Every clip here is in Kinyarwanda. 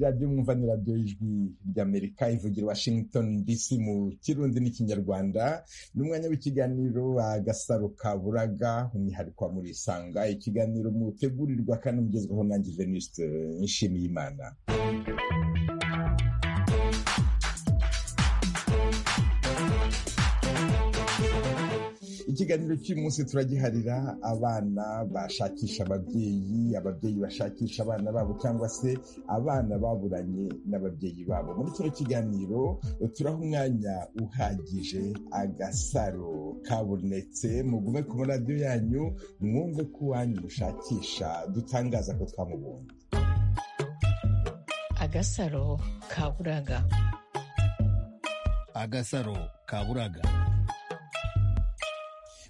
radiyo mwumva ni radiyo y'ijwi ry'amerika ivugira washington dc mu kirundi n'ikinyarwanda ni umwanya w'ikiganiro agasaro ka buraga umwihariko wa murisanga ikiganiro mutegurirwa kandi mugezweho nanjye venuste nishimiye imana ikiganiro cy'uyu munsi turagiharira abana bashakisha ababyeyi ababyeyi bashakisha abana babo cyangwa se abana baburanye n'ababyeyi babo muri kino kiganiro turaha umwanya uhagije agasaro kabonetse mugume ku maradiyo yanyu mwumve ko uwanyu mushakisha dutangaza ko twamubonye agasaro kaburaga agasaro kaburaga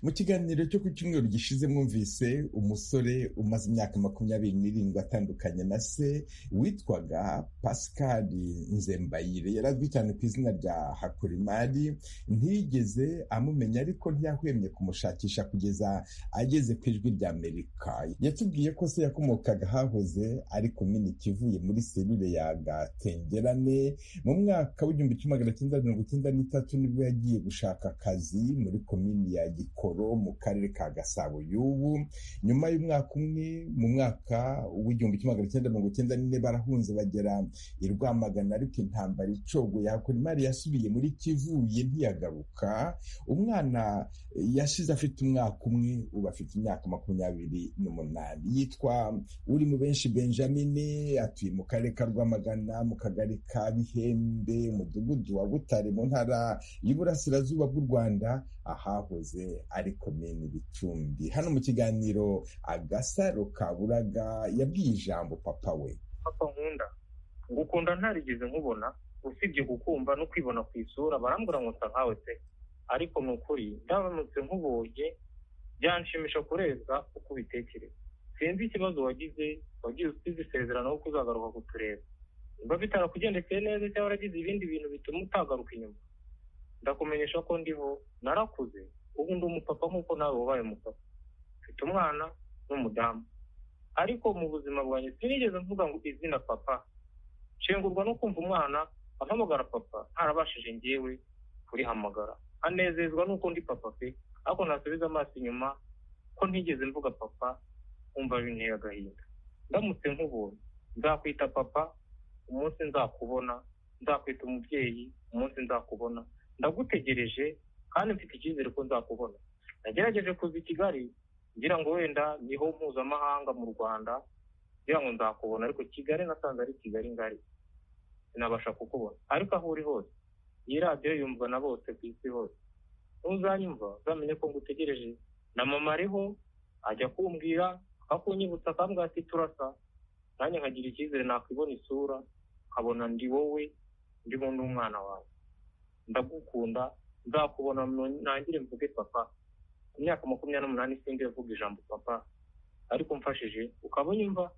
mu kiganiro cyo ku cyumweru gishize mwumvise umusore umaze imyaka makumyabiri n'irindwi atandukanye na se witwaga pascal nzembayire yari azwi cyane ku izina rya hakurimari ntiyigeze amumenya ariko ntiyahwemye kumushakisha kugeza ageze ku ijwi rya amerika yatubwiye ko se yakomokaga ahahoze ari komini kivuye muri serire ya gatengerane mu mwaka w'igihumbi kimwe magana cyenda mirongo icyenda n'itatu nibwo yagiye gushaka akazi muri komini ya gikoro mu karere ka gasabo y'ubu nyuma y'umwaka umwe mu mwaka w'igihumbi kimwe magana cyenda mirongo icyenda n'ine barahunze bagera i rwamagana ariko intambara icogoye hakora imari yasubiye muri kivuye ntiyagaruka umwana yashize afite umwaka umwe ubu afite imyaka makumyabiri n'umunani yitwa uri mu benshi benjamin atuye mu karere ka rwamagana mu kagari ka bihembe umudugudu wa butare mu ntara y'uburasirazuba bw'u rwanda ahahoze ari komini bicumbi hano mu kiganiro agasaro kaburaga yabwiye ijambo papa we papa nkunda ngukunda ntarigeze nkubona usibye kukumva no kwibona ku isura barambura nkuta nkawe pe ariko ni ukuri ndabonetse nk'uboye byanshimisha kurenza uko ubitekereza sinzi ikibazo wagize wagize usize isezerano ko uzagaruka kutureba niba bitarakugendekeye neza cyangwa waragize ibindi bintu bituma utagaruka inyuma ndakumenyesha ko ndiho narakuze ubu ndi umupapa nk'uko nawe wabaye umupapa mfite umwana n'umudamu ariko mu buzima bwanjye sinigeze mvuga ngo izina papa nshengurwa no kumva umwana ampamagara papa ntarabashije ngewe kurihamagara anezezwa nuko ndi papa pe ariko ntasubiza amaso inyuma ko ntigeze mvuga papa nkumva binteye agahinda ndamutse nk'ubuntu nzakwita papa umunsi nzakubona nzakwita umubyeyi umunsi nzakubona ndagutegereje kandi mfite icyizere ko nzakubona nagerageje kuza i kigali ngira ngo wenda niho mpuzamahanga mu rwanda ngira ngo nzakubona ariko kigali nasanze ari kigali ngari sinabasha kukubona ariko aho uri hose iyi radiyo yumva na bose ku isi hose ntuzanyumva uzamenye ko ngutegereje na mama ariho ajya kumbwira akakunyibutsa akambwira ati turasa nanjye nkagira icyizere nakwibona isura nkabona ndi wowe ndimo n'umwana wawe ndagukunda nzakubona ntangire mvuge papa ku myaka makumyabiri n'umunani sinzi mvuga ijambo papa ariko mfashije ukaba unyumva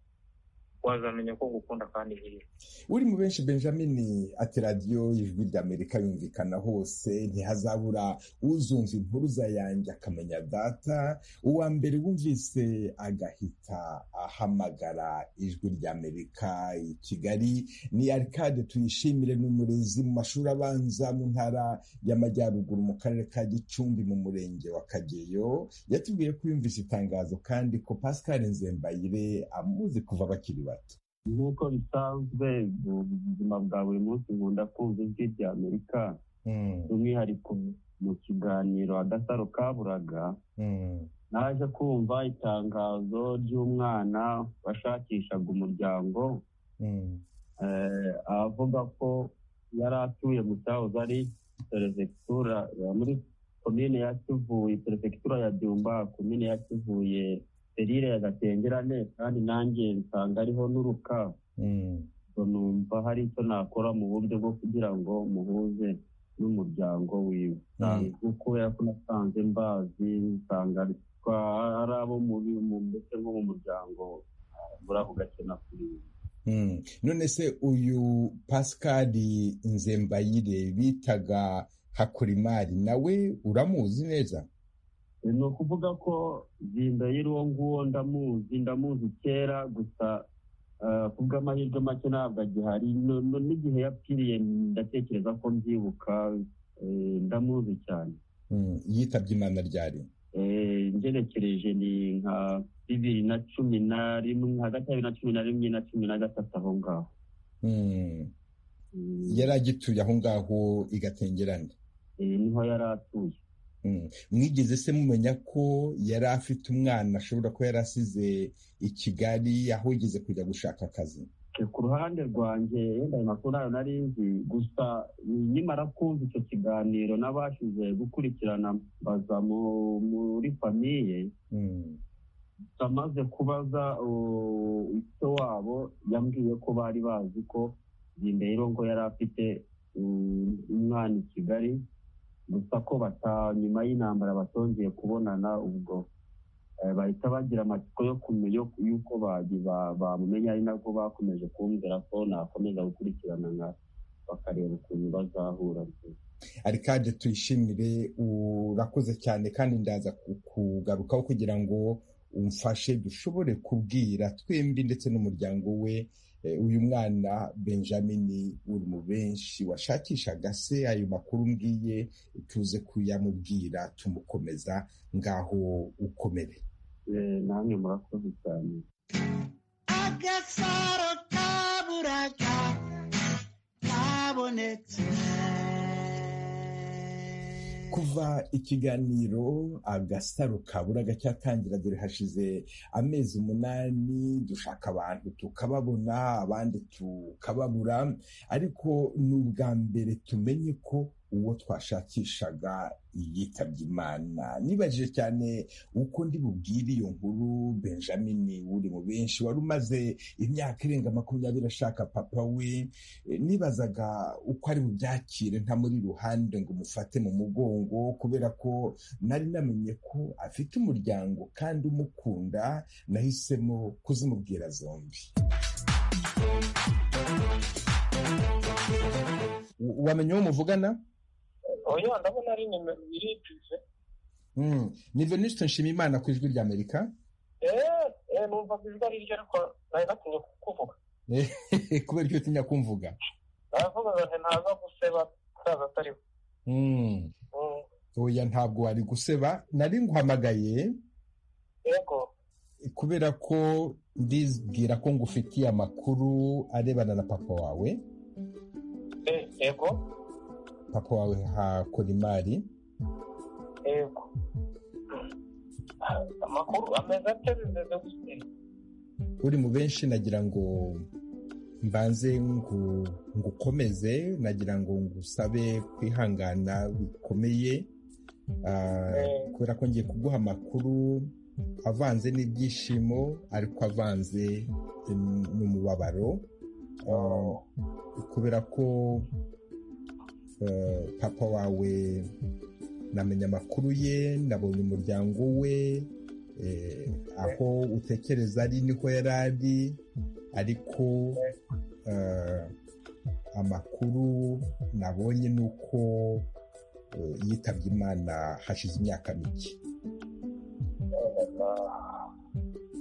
wazamenya ko ngukunda kandi heza uri mu benshi benjamin ati radiyo ijwi ry'amerika yumvikana hose ntihazabura uzumva impuruza yanjye akamenya data uwa mbere wumvise agahita ahamagara ijwi ry'amerika i kigali ni arikade tuyishimire ni umurezi mu mashuri abanza mu ntara y'amajyaruguru mu karere ka gicumbi mu murenge wa kageyo yatubwiye ko yumvise itangazo kandi ko pascal nzembayire amuzi kuva bakiri bato nk'uko bisanzwe mu buzima bwa buri munsi nkunda kumva ijwi rya amerika by'umwihariko mu kiganiro agasaro kaburaga naje kumva itangazo ry'umwana washakishaga umuryango avuga ko yari atuye mu cyahoze ari perefegitura muri komine ya kivuye perefegitura ya byumba komine ya kivuye serire ya gatengerane kandi nanjye nsanga ariho n'uruka numva hari icyo nakora mu buryo bwo kugira ngo muhuze n'umuryango wiwe kuko ko nasanze mbazi nsanga ari abo ndetse nko mu muryango muri ako gace nakurira none se uyu pascal nzembayire bitaga hakurimari nawe uramuzi neza ni ukuvuga ko zimbayire uwo nguwo ndamuzi ndamuzi kera gusa ku bw'amahirwe make ntabwo agihari n'igihe yapfiriye ndatekereza ko mbyibuka ndamuzi cyane yitabye imana ryari ngerekereje ni nka bibiri na cumi na rimwe hagati ya bibiri na cumi na rimwe na cumi na gatatu aho ngaho yari agituye aho ngaho igatengerane niho yari atuye mwigeze se mumenya ko yari afite umwana ashobora kuba yari asize i kigali aho yigeze kujya gushaka akazi ku ruhande rwanjye yenda ayo makuru ntayo nari nzi gusa nyimara kumva icyo kiganiro n'abashize gukurikirana baza muri famiye amaze kubaza icyo wabo yambwiye ko bari bazi ko rero ngo yari afite umwana i kigali gusa ko nyuma y'intambara batongeye kubonana ubwo bahita bagira amatsiko yo kumenya yuko bamumenya ari nabwo bakomeje kumbwira ko nakomeza gukurikirana nka bakareba ukuntu bazahura arikade tuyishimire urakoze cyane kandi ndaza kugarukaho kugira ngo umfashe dushobore kubwira twembi ndetse n'umuryango we uyu mwana benjamin uri mu benshi washakishaga se ayo makuru mbwiye tuze kuyamubwira tumukomeza ngaho ukomere namwe murakoze cyane agasaro kaburaga kabonetse kuva ikiganiro agasaro kaburaga cyatangira dore hashize amezi umunani dushaka abantu tukababona abandi tukababura ariko ni ubwa mbere tumenye ko uwo twashakishaga yitabye imana nibajije cyane uko ndi bubwire iyo nkuru benjamin uri mu benshi wari umaze imyaka irenga makumyabiri ashaka papa we nibazaga uko ari bubyakire nta muri ruhande ngo umufate mu mugongo kubera ko nari namenye ko afite umuryango kandi umukunda nahisemo kuzimubwira zombi wamenye uwo muvugana oya ndabona ari nimero iripfutse ni venuste nshimiyimana ku ijwi ry'amerika eee numva ijwi ari ryo ariko nari natinye kukuvuga kubera icyo utinya kumvuga aravuga ngo ntaza guseba ataza atariho oya ntabwo wari guseba nari nguhamagaye yego kubera ko ndibwira ko ngufitiye amakuru arebana na papa wawe yego papa wawe hakora imari yego amakuru ameze atya bimeze gute uri mu benshi nagira ngo mbanze ngu- ngukomeze nagira ngo ngusabe kwihangana bikomeye Ah, kubera ko ngiye kuguha amakuru avanze n'ibyishimo ariko avanze mm, n'umubabaro Ah, kubera ko eh, papa wawe namenye amakuru ye nabonye umuryango we eh, aho utekereza ari niko yari ari ariko eh, amakuru nabonye ni uko eh, yitabye imana hashize imyaka mike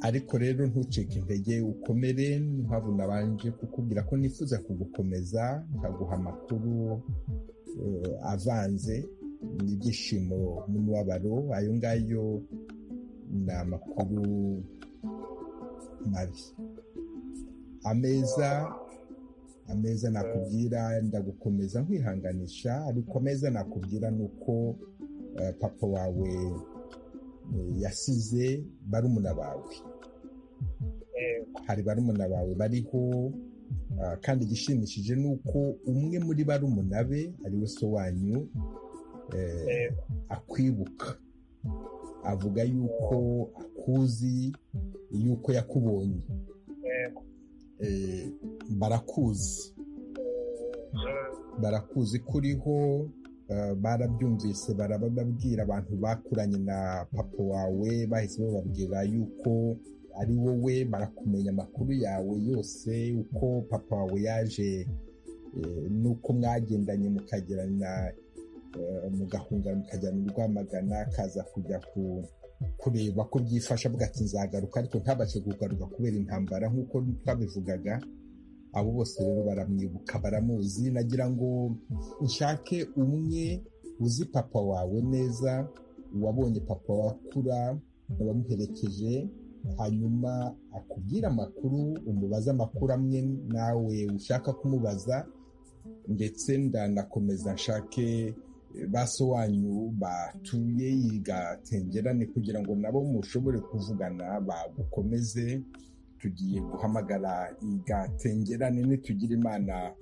ariko rero ntucike intege ukomere mpamvu nabanje kukubwira ko nifuza kugukomeza nkaguha amakuru eh, avanze n'ibyishimo n'umubabaro ayo ngayo ni amakuru mabi ameza ameza nakubwira ndagukomeza nkwihanganisha ariko ameza nakubwira ni uko eh, papa wawe eh, yasize barumuna bawe hari barumuna bawe bariho ah, kandi igishimishije ni uko umwe muri barumuna be ariwe so wanyu eh, akwibuka avuga yuko akuzi yuko yakubonye yego Eh, barakuzi barakuzi kuriho barabyumvise barababwira abantu bakuranye na papa wawe bahise bababwira yuko ari wowe barakumenya amakuru yawe yose uko papa wawe yaje eh, n'uko mwagendanye mukagirana eh, mugahungana mukajyana i rwamagana kaza kujya ku kureba ko byifasha avuga ati nzagaruka ariko ntabashe kugaruka kubera intambara nk'uko twabivugaga abo bose rero baramwibuka baramuzi nagira ngo nshake umwe uzi papa wawe neza wabonye papa wawe akura wamuherekeje hanyuma akubwira amakuru umubaze amakuru amwe nawe ushaka kumubaza ndetse ndanakomeza nshake basobanyu batuye yigatengerane kugira ngo nabo mushobore kuvugana bagukomeze tugiye guhamagara igatengerane nitugira imana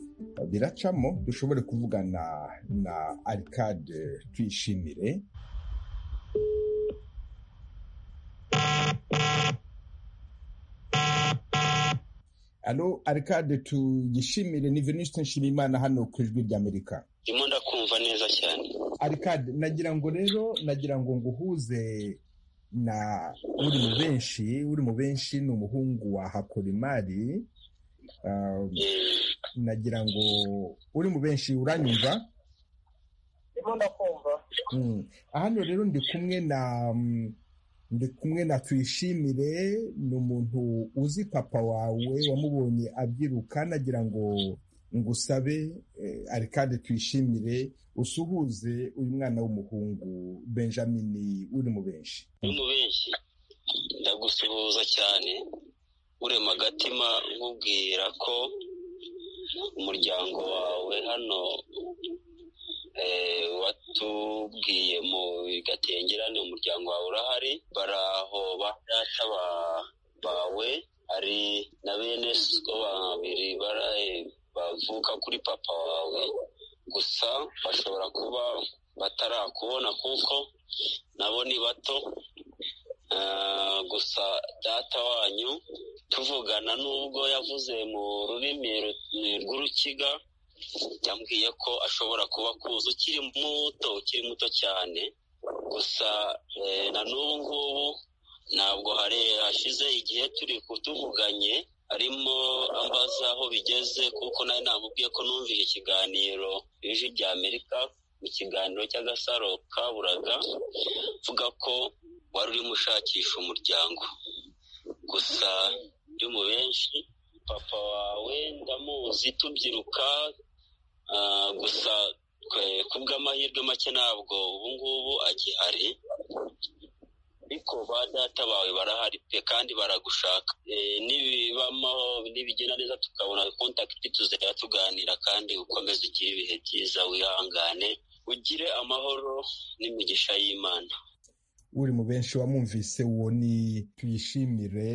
biracamo dushobore kuvugana na arikade tuyishimire alo arikade tuyishimire ni venuste nshimimana hano ku ijwi ry'amerika ndimo ndakumva neza cyane arikade nagira ngo rero nagira ngo nguhuze na uri mu benshi uri mu benshi ni umuhungu wa hakorimari Um, nagira ngo uri mu benshi uranyumva ndimo ndakumva Mm. hano rero ndi kumwe na mm, ndi kumwe na tuyishimire ni umuntu uzi papa wawe wamubonye abyiruka nagira ngo ngusabe eh, ari kandi tuyishimire usuhuze uyu mwana w'umuhungu benjamin uri mu benshi muri mu benshi ndagusuhuza cyane urema agatima nkubwira ko umuryango wawe hano eh, watubwiye mu gatengerane umuryango wawe urahari baraho ba data ba- bawe hari na bene so babiri baraye bavuka kuri papa wawe gusa bashobora kuba batarakubona kuko nabo ni bato Ah, gusa data wanyu tuvugana n'ubwo yavuze mu rurimi ru- rw'urukiga yambwiye ko ashobora kuba akuzi ukiri muto ukiri muto cyane gusa eh, na n'ubu ngubu ntabwo hari hashize igihe turi kutuvuganye arimo ambaza aho bigeze kuko nawe namubwiye ko numvise ikiganiro ijwi rya amerika mu kiganiro cy'agasaro kaburaga vuga ko wari urimo ushakisha umuryango gusa uri mu benshi papa wawe ndamuzi tubyiruka ah, gusa twe- kubw'amahirwe make ntabwo ubu ngubu agihari ariko ba data bawe barahari pe kandi baragushaka Eh, nibibamaho nibigenda neza tukabona kontakiti tuzajya tuganira kandi ukomeze ugire ibihe byiza wihangane ugire amahoro n'imigisha y'imana uri mu benshi wamwumvise uwo ni tuyishimire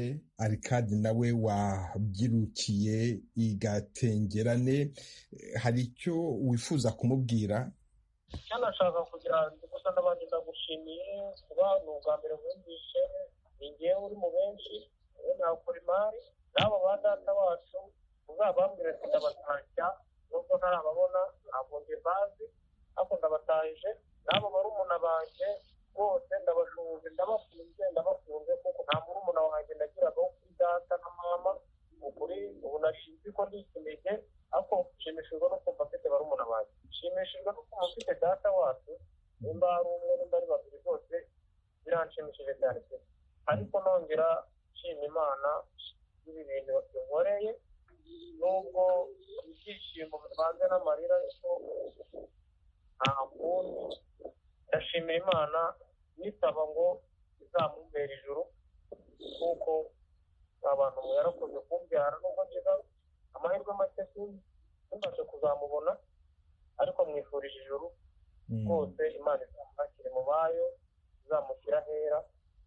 arikadi nawe wabyirukiye igatengerane Eh, hari icyo wifuza kumubwira icyo nashaka kugira ngo gusa n'abandi ndagushimiye kuba ni ubwa mbere wumvishe ni ngewe uri mu benshi wowe nakora imari n'abo ba data wacu uzabambwire ko ndabatashya nubwo ntarababona ntabwo njye bazi ariko ndabatahije n'abo barumuna banjye bose ndabashuhuje ndabakunze ndabakunze kuko nta murumuna wanjye nagiraga wo kuri data na mama ukuri ubu nashinzwe ko ndi ikinege ariko nshimishijwe no kumva mfite barumuna banjye nshimishijwe no kumva mfite data wacu nimba ari umwe nimba ari babiri bose biranshimishije cyane pe ariko nongera nshima imana y'ibi bintu binkoreye nubwo ibyishimo bivanze n'amarira ariko nta kundi ndashimira imana nisaba ngo izamumbera ijuru kuko abantu yarakoze kumbyara nubwo ngira amahirwe make sinzi ntimbashe kuzamubona ariko mwifurije ijuru rwose imana izamwakire mu bayo izamushyira ahera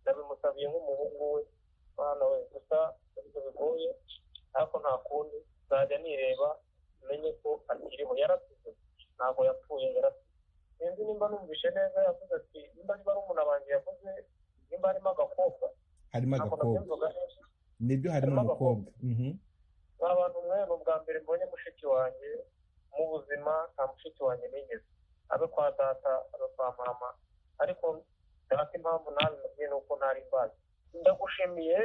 ndabimusabiye nk'umuhungu we mwana we gusa ibyo bigoye ariko nta kundi nzajya nireba menye ko akiriho yarasize ntabwo yapfuye yarasize sinzi nimba numvishe neza yavuze ati nimba niba ari umuntu abanjye yavuze nimba harimo agakobwa harimo ntabwo agakobwa nabyumvaga neza nibyo harimo Harimo umukobwa Mhm. ni abantu mwe ni ubwa mbere mbonye mushiki wanjye mu buzima nta mushiki wanjye nigeze abe kwa data abe kwa mama ariko data impamvu nabimubwiye ni uko ntari mbazi ndagushimiye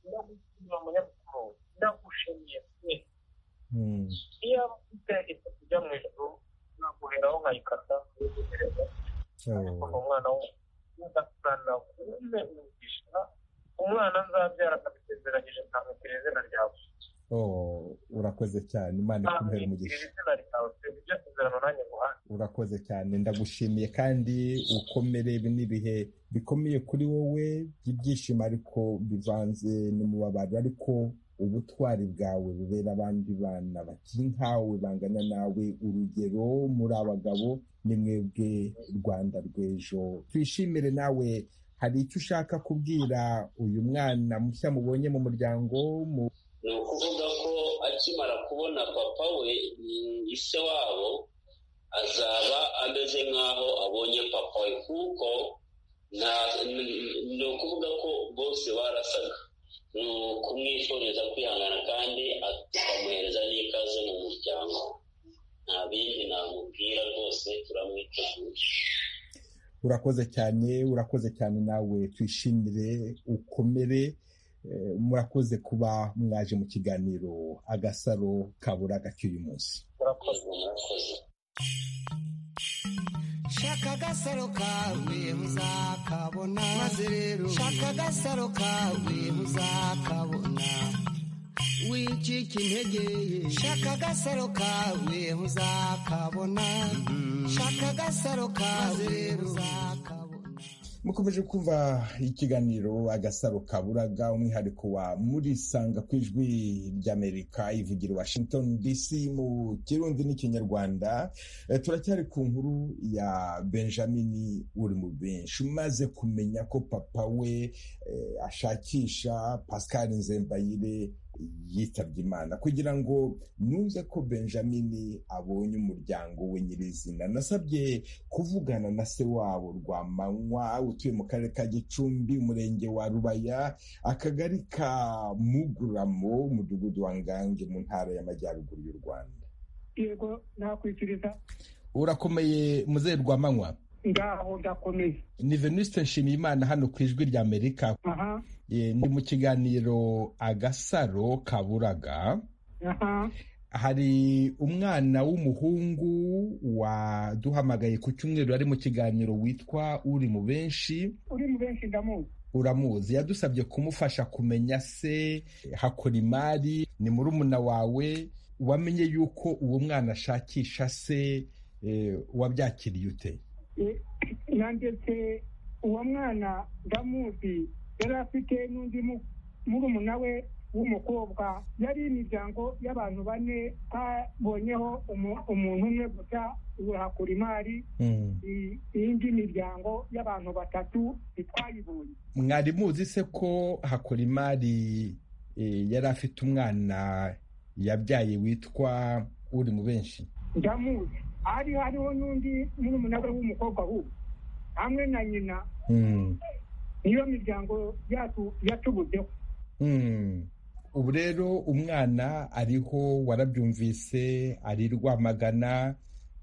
ndagushimiye munyamakuru ndagushimiye pe Mm. iyo ufite ifoto ijya mu ijuru naguheraho nkayikata nkayiguhereza Oh. ariko ni umwana w'umuntu ugasana kumwe umugisha umwana nzabyara akamusezeranyije nkamubwira izina ryawe Oh, urakoze cyane imana ikumbere umugisha nkamubwira izina ryawe twebwe ibyo kuzerano nanjye guhana urakoze cyane ndagushimiye kandi ukomere ibi ni ibihe bikomeye kuri wowe by'ibyishimo ariko bivanze n'umubabaro ariko ubutwari bwawe bubera abandi bana bakiri nkawe bangana nawe urugero muri abagabo ni mwebwe rwanda rw'ejo twishimire nawe hari icyo ushaka kubwira uyu mwana mushya mubonye mu muryango mu ni ukuvuga ko akimara kubona papa we mm, ise wabo azaba ameze nk'aho abonye papa we kuko nta n- ni ukuvuga ko bose barasaga ni ukumwifuriza kwihangana kandi akamuhereza n'ikaze mu muryango nta bindi namubwira rwose turamwiteguye urakoze cyane urakoze cyane nawe twishimire ukomere Eh, murakoze kuba mwaje mu kiganiro agasaro kaburaga k'uyu munsi urakoze yego murakoze shaka agasaro kawe muzakabona maze rero shaka agasaro kawe muzakabona wicika intege shaka agasaro kawe muzakabona shaka agasaro kawe muzakabona mukomeje kumva ikiganiro agasaro kaburaga umwihariko wa murisanga ku ijwi ry'amerika ivugira i washington dc mu kirundi n'ikinyarwanda Eh, turacyari ku nkuru ya benjamin uri mu benshi umaze kumenya ko papa we eh, ashakisha pascal nzembayire yitabye imana kugira ngo numve ko benjamin abonye umuryango we nyirizina nasabye kuvugana na se wabo Rwamanywa utuye mu karere ka Gicumbi umurenge wa Rubaya akagari ka Muguramo umudugudu wa Ngange mu ntara y'amajyaruguru y'u Rwanda yego nakwifiriza urakomeye muzeye Rwamanywa ngaho ndakomeye ni Venuste Nshimiyimana hano ku ijwi rya Amerika aha Eh, ni mu kiganiro agasaro kaburaga aha hari umwana w'umuhungu waduhamagaye ku cyumweru ari mu kiganiro witwa uri mu benshi uri mu benshi ndamuzi uramuzi yadusabye kumufasha kumenya se hakora imari ni murumuna wawe wamenye yuko uwo mwana ashakisha se eh, wabyakiriye ute E, nanjye se uwo mwana ndamuzi yari afite n'undi mu- murumuna we w'umukobwa yari imiryango y'abantu bane habonyeho umu- umuntu umwe gusa uhakura imari I- iyindi miryango y'abantu batatu ntitwayibonye mwari muzi se ko hakora imari eh, yari afite umwana yabyaye witwa uri mu benshi ndamuzi hari hariho n'undi murumuna we w'umukobwa wubu hamwe na nyina Mm. niyo miryango yacu yatubuzeho Mm. ubu rero umwana ariho warabyumvise ari rwamagana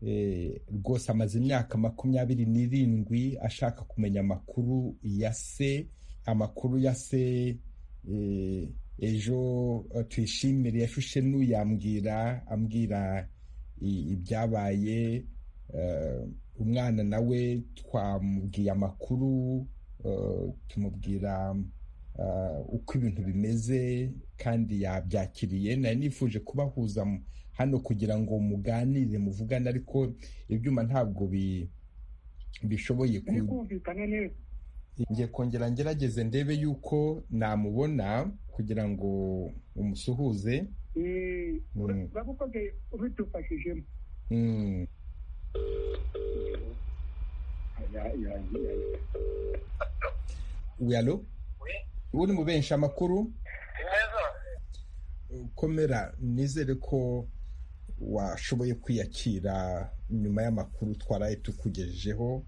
eh, rwose amaze imyaka makumyabiri n'irindwi ashaka kumenya amakuru ya se amakuru ya se eh, ejo eh, tuyishimire yashushe n'uyambwira ambwira i- ibyabaye eh, umwana nawe twamubwiye amakuru eh, tumubwira uh, uko ibintu bimeze kandi yabyakiriye nari nifuje kubahuza mu- hano kugira ngo muganire muvugane ariko ibyuma ntabwo bi- bishoboye ku- turi kumvikana neza ngiye kongera ngerageze ndebe yuko namubona kugira ngo umusuhuze Eh, ura- Mm. urabukoze ubidufashijemo Mm. uyu alo Oui. uri mu benshi amakuru neza komera nizere ko washoboye kwiyakira nyuma y'amakuru twaraye tukugejejeho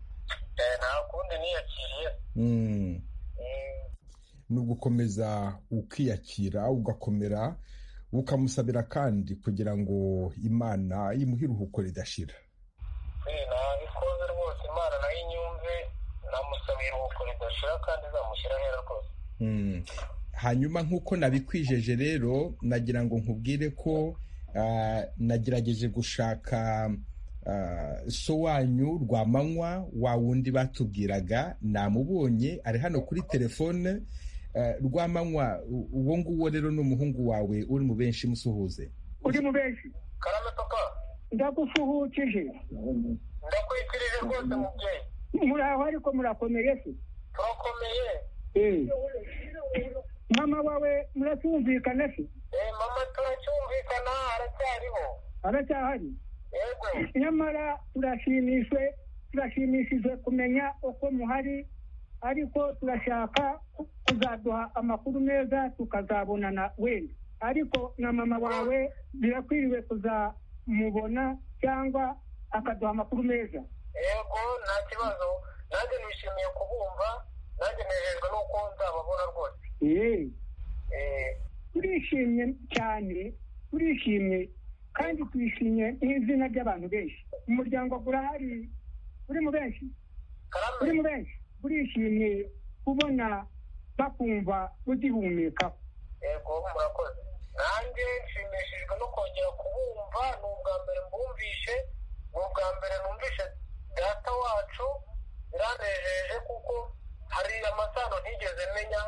nta kundi niyakiriye Mm. ni ugukomeza ukiyakira ugakomera ukamusabira kandi kugira ngo imana imuhe iruhuko ridashira nabikoze rwose imana nayo inyumve namusabiye iruhuko ridashira kandi izamushyira ahera rwose Mm. hanyuma nk'uko nabikwijeje rero nagira ngo nkubwire ko ah, nagerageje gushaka so wanyu rwa manywa wa wundi batubwiraga namubonye ari hano kuri telefone rwa manywa uwo nguwo rero ni umuhungu wawe uri mu benshi musuhuze uri mu benshi karame papa ndagusuhukije ndakurikirije rwose mubyeyi muraho ariko murakomeye se turakomeye Eh. mama wawe muracyumvikana se Eh, mama turacyumvikana aracyariho aracyahari yego nyamara turashimishwe turashimishijwe kumenya uko muhari ariko turashaka kuzaduha amakuru meza tukazabonana wenda ariko na mama wawe birakwiriwe kuzamubona cyangwa akaduha amakuru meza yego nta kibazo nanjye nishimiye kubumva nanjye nejejwe n'uko nzababona rwose Eee. Eh, turishimye cyane turishimye kandi twishimye n'izina ry'abantu benshi umuryango gurahari uri mu benshi karame uri mu benshi burishimye kubona bakumva ugihumeka yego murakoze nanjye nshimishijwe no kongera kubumva ni ubwa mbere mbumvishe ni ubwa mbere numvishe data wacu biranejeje kuko hari amasano ntigeze menya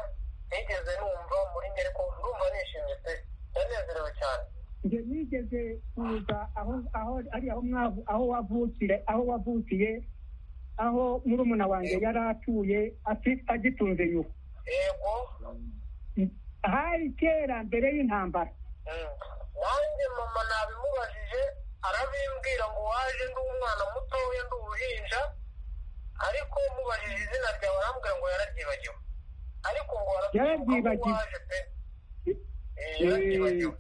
ntigeze numva muri ngeri ko ndumva nishimye pe ndanezerewe cyane njye nigeze kuza aho aho ari aho mwavu aho wavukire aho wavukiye aho murumuna wanjye yari atuye afi- agitunze nyoko yego hari kera mbere y'intambara Mm. nanjye mama nabimubajije arabimbwira ngo waje ndi umwana mutoya ndi uruhinja ariko mubajije izina ryawe arambwira ngo yararyibagiwe ariko ngo arabyibuka ko Yararyibagiwe. waje pe Eh, yararyibagiwe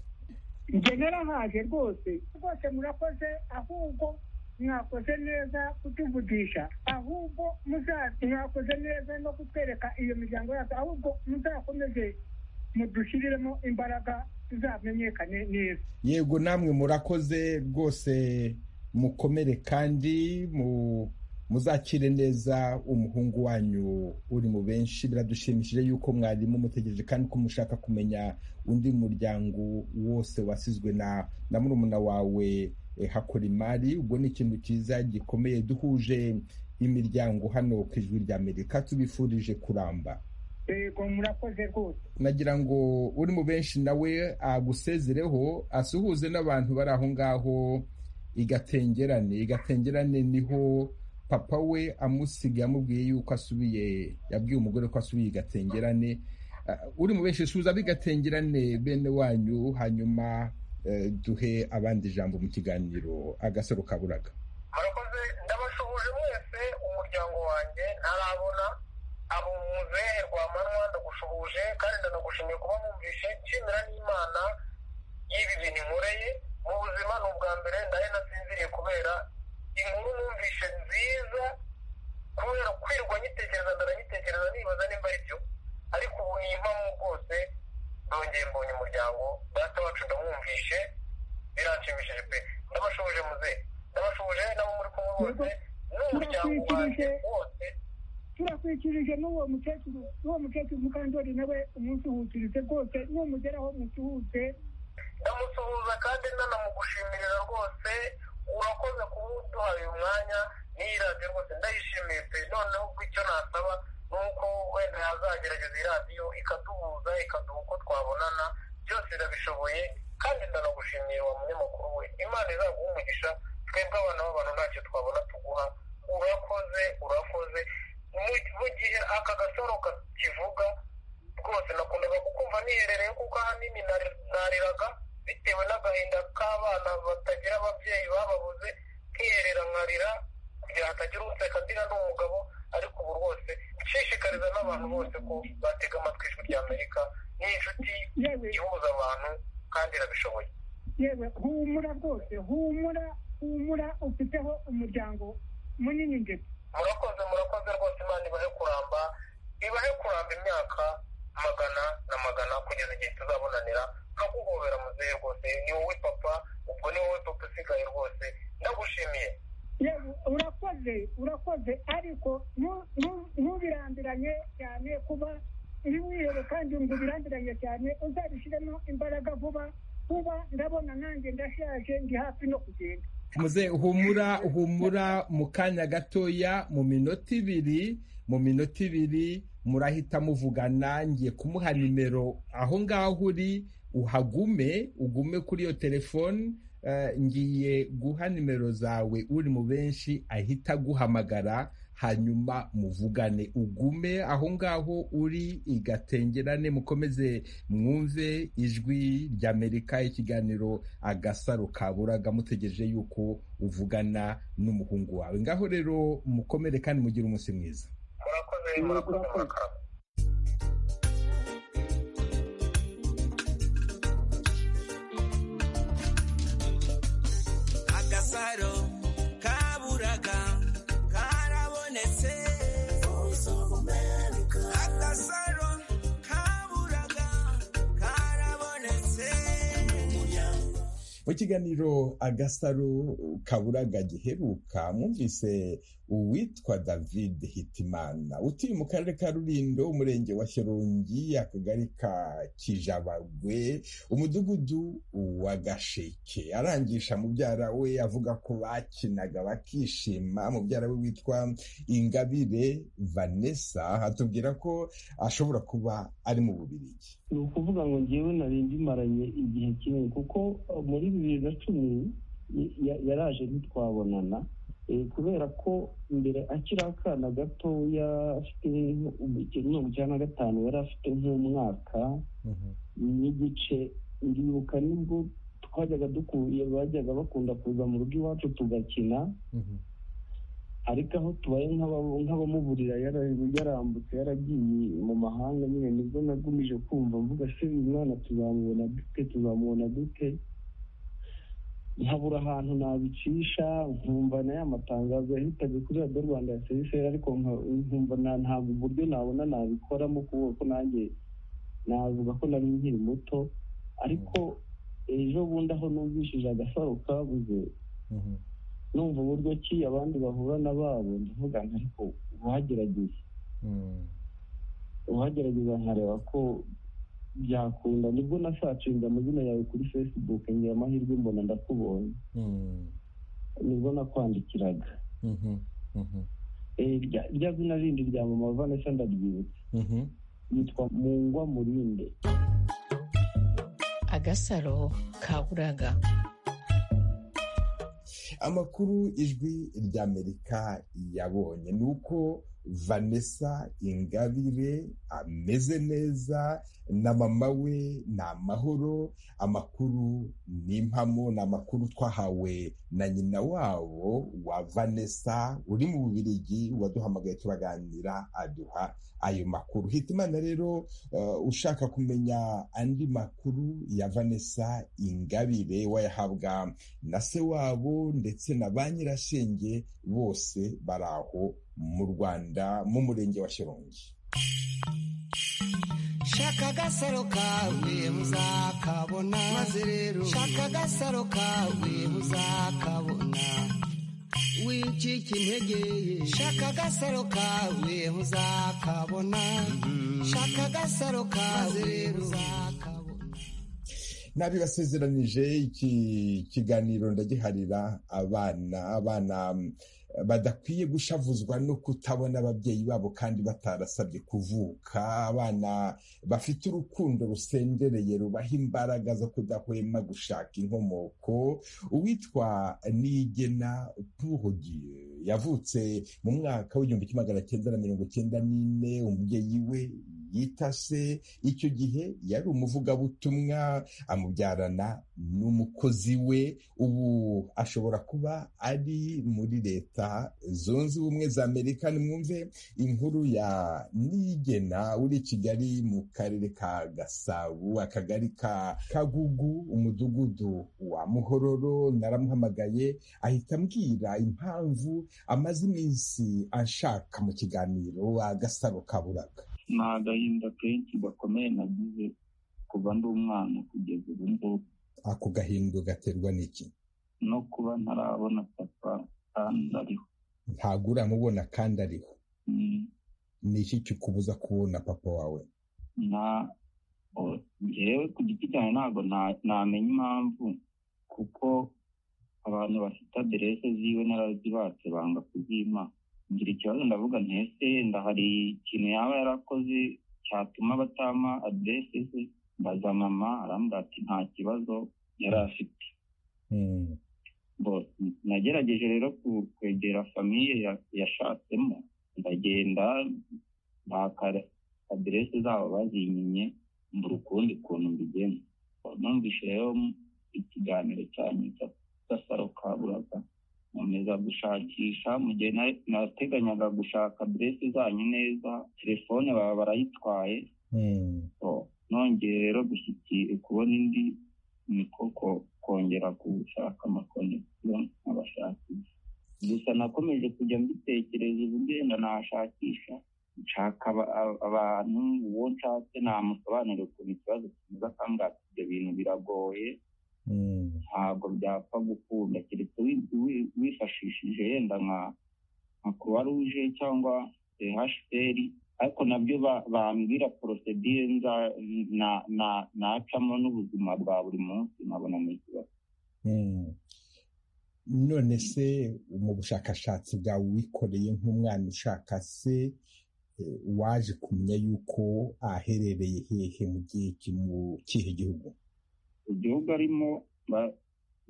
njye narahaje rwose rwose murakoze ahubwo mwakoze neza kutuvugisha ahubwo muza- mwakoze neza no kutwereka iyo miryango yacu ahubwo muzakomeze mudushiriremo imbaraga tuzamenyekane neza yego namwe murakoze rwose mukomere kandi mu- muzakire neza umuhungu wanyu uri mu benshi biradushimishije yuko mwarimu mutegereje kandi ko mushaka kumenya undi muryango wose wasizwe na na murumuna wawe eh, Hakorimari ubwo ni ikintu cyiza gikomeye duhuje imiryango hano ku ijwi rya Amerika tubifurije kuramba yego murakoze rwose nagira ngo uri mu benshi nawe agusezereho asuhuze n'abantu bari aho ngaho igatengerane igatengerane niho papa we amusiga yamubwiye yuko asubiye yabwiye umugore ko asubiye igatengerane Ah, uri mu benshi suhuza bigatengerane bene wanyu hanyuma eh, duhe abandi ijambo mu kiganiro agasaro kaburaga murakoze ndabashuhuje mwese umuryango wanjye ntarabona abo muzehe rwamanwa ndagushuhuje kandi ndanagushimiye kuba mwumvishe nshimira n'imana y'ibi bintu inkoreye mu buzima ni ubwa mbere ndari nasinziriye kubera inkuru numvishe nziza kubera kwirwa nyitegereza ndaranitekereza nibaza nimba ari byo ariko ubu nimpamo bwose ndongeye mbonye umuryango data wacu ndamwumvishe biranshimishije pe ndabashoboje muzehe ndabashoboje nabo muri kumwe bose n'umuryango wanjye wose turakwikirije n'uwo mukecuru n'uwo mukecuru mukandori nawe umunsuhukirize rwose n'umugeraho musuhuze ndamusuhuza kandi nanamugushimira rwose urakoze kuba uduhaye uyu mwanya n'iyi radiyo rwose ndayishimiye pe noneho ko icyo nasaba ni uko wenda yazagerageza iyi radiyo ikaduhuza ikaduha uko twabonana byose irabishoboye kandi ndanagushimiye wa munyamakuru we imana izaguha umugisha twebwe abana b'abantu ntacyo twabona tuguha urakoze urakoze Mu- mu gihe aka gasaro kakivuga rwose nakundaga kukumva niherereye kuko ahanini nari- nariraga bitewe n'agahinda k'abana batagira ababyeyi bababuze nkiherera nkarira kugira hatagira unseka ndira n'umugabo ariko ubu rwose nshishikariza n'abantu bose ko batega amatwi ijwi rya amerika ni inshuti yewe ihuza abantu kandi irabishoboye yewe humura rwose humura humura ufiteho umuryango munini ndetse murakoze murakoze rwose imana ibahe kuramba ibahe kuramba imyaka magana na magana kugeza igihe tuzabonanira nkaguhobera muzehe rwose ni wowe papa ubwo ni wowe papa usigaye rwose ndagushimiye yewe urakoze urakoze ariko nu- nu- ntubirambiranye cyane kuba uri wihere kandi ngo ubirambiranye cyane uzabishyiremo imbaraga vuba vuba ndabona nanjye ndashaje ndi hafi no kugenda muze humura humura mu kanya gatoya mu minota ibiri mu minota ibiri murahita muvugana ngiye kumuha nimero aho ngaho uri uhagume ugume kuri iyo telefoni ngiye guha nimero zawe uri mu benshi ahita aguhamagara hanyuma muvugane ugume aho ngaho uri igatengerane mukomeze mwumve ijwi ry'amerika ikiganiro agasaro kaburaga mutegereje yuko uvugana n'umuhungu wawe ngaho rero mukomere kandi mugire umunsi mwiza murakoze murakoze murakoze agasaro kaburaga karabonetse agasaro kaburaga karabonetse mu kiganiro agasaro kaburaga giheruka mwumvise uwitwa david hitimana utuye mu karere ka rurindo umurenge wa shyorongi akagari ka kijabagwe umudugudu wa gasheke arangisha mubyara we avuga ko bakinaga bakishima mubyara we witwa ingabire vanessa atubwira ko ashobora kuba ari mu bubirigi ni ukuvuga ngo ngewe nari ndimaranye igihe kinini kuko muri bibiri na cumi ya- yaraje ntitwabonana Eh, kubera ko mbere akiri akana gatoya afite mirongo icyenda na gatanu yari afite nk'umwaka n'igice ndibuka nibwo twajyaga dukuye bajyaga bakunda kuza mu rugo iwacu tugakina ariko aho tubaye nk'aba- nk'abamuburira yara- yarambutse yaragiye mu mahanga nyine nibwo nagumije kumva mvuga se uyu mwana tuzamubona dute tuzamubona dute nkabura ahantu nabicisha nkumva na ya matangazo yahitaga kuri radiyo rwanda ya serivisi ariko nka- nkumva nta- ntabwo uburyo nabona nabikoramo kubera ko nanjye navuga ko nari nkiri muto ariko ejo bundi aho numvishije agasaro kabuze numva uburyo ki abandi bahura n'ababo ndavuga nti ariko uwagerageza uwagerageza nkareba ko byakunda nibwo nasacinze amazina yawe kuri facebook ngira amahirwe mbona ndakubonye nibwo nakwandikiraga Eh, rya- rya zina rindi rya mama vanessa ndaryibutse yitwa mungwa murinde agasaro kaburaga amakuru ijwi ry'amerika yabonye ni uko vanessa ingabire ameze neza na mama we ni amahoro amakuru ni impamo ni amakuru twahawe na nyina wabo wa vanessa uri mu bubirigi waduhamagaye turaganira aduha ayo makuru hitimana rero eh, ushaka kumenya andi makuru ya vanessa ingabire wayahabwa na se wabo ndetse na ba nyirasenge bose bari aho mu rwanda mu murenge wa shyorongi shaka agasaro kawe muzakabona maze rero shaka agasaro kawe muzakabona wicika intege shaka agasaro kawe muzakabona shaka agasaro kawe muzakabona nabibasezeranije iki kiganiro ndagiharira abana abana mm, badakwiye gushavuzwa no kutabona ababyeyi babo kandi batarasabye kuvuka abana bafite urukundo rusendereye rubaha imbaraga zo kudahwema gushaka inkomoko uwitwa nigena purodieu yavutse mu mwaka w'igihumbi kimwe magana cyenda na mirongo cyenda n'ine umubyeyi we yita se icyo gihe yari umuvugabutumwa amubyarana n'umukozi we ubu ashobora kuba ari muri leta zunze ubumwe za amerika nimwumve inkuru ya nigena uri i kigali mu karere ka gasabo akagari ka kagugu umudugudu wa muhororo naramuhamagaye ahita ambwira impamvu amaze iminsi ashaka mu kiganiro agasaro kaburaga ni agahinda kenshi gakomeye nagize kuva ndi umwana kugeza ubu ngubu ako gahindu gaterwa n'iki no kuba ntarabona papa kandi ariho ntabwo uramubona kandi ariho Mm. ni iki kikubuza kubona papa wawe nta o- jewe ku giti cyanjye ntabwo na- namenya impamvu kuko abantu bafite aderese ziwe narazibatse banga kuzima ngira ikibazo ndavuga ntese ndahari ikintu yaba yarakoze cyatuma batama aderese ze mbaza mama arambwira ati nta kibazo yari afite Bon, nagerageje rero ku- kwegera famiye ya- yashatsemo ndagenda mbaka aderese zabo bazinyinnye mbura ukundi kuntu mbigenza Bon, numvise rero ikiganiro cyanyu cya- gasaro ka buraga nkomeza gushakisha mu gihe na- nateganyaga gushaka aderese zanyu neza telefone baba barayitwaye So, nongeye rero gushyikira kubona indi ni koko kongera gushaka amakonegisiyo nk'abashakisha gusa nakomeje kujya mbitekereza ubugenda nashakisha nshaka aba- aba- abantu uwo nshatse namusobanurira ukuntu ikibazo kimeze akambwira ati ibyo bintu biragoye ntabwo byapfa gukunda keretse wi- wi- wifashishije yenda nka nka croix rouge cyangwa hpr ariko nabyo ba- bambwira porosedire nza- na- na- nacamo n'ubuzima bwa buri munsi nkabona ni ikibazo none se mu bushakashatsi bwawe wikoreye nk'umwana ushaka se eh, waje kumenya yuko aherereye hehe mu gihe ki- mu kihe gihugu igihugu arimo ba-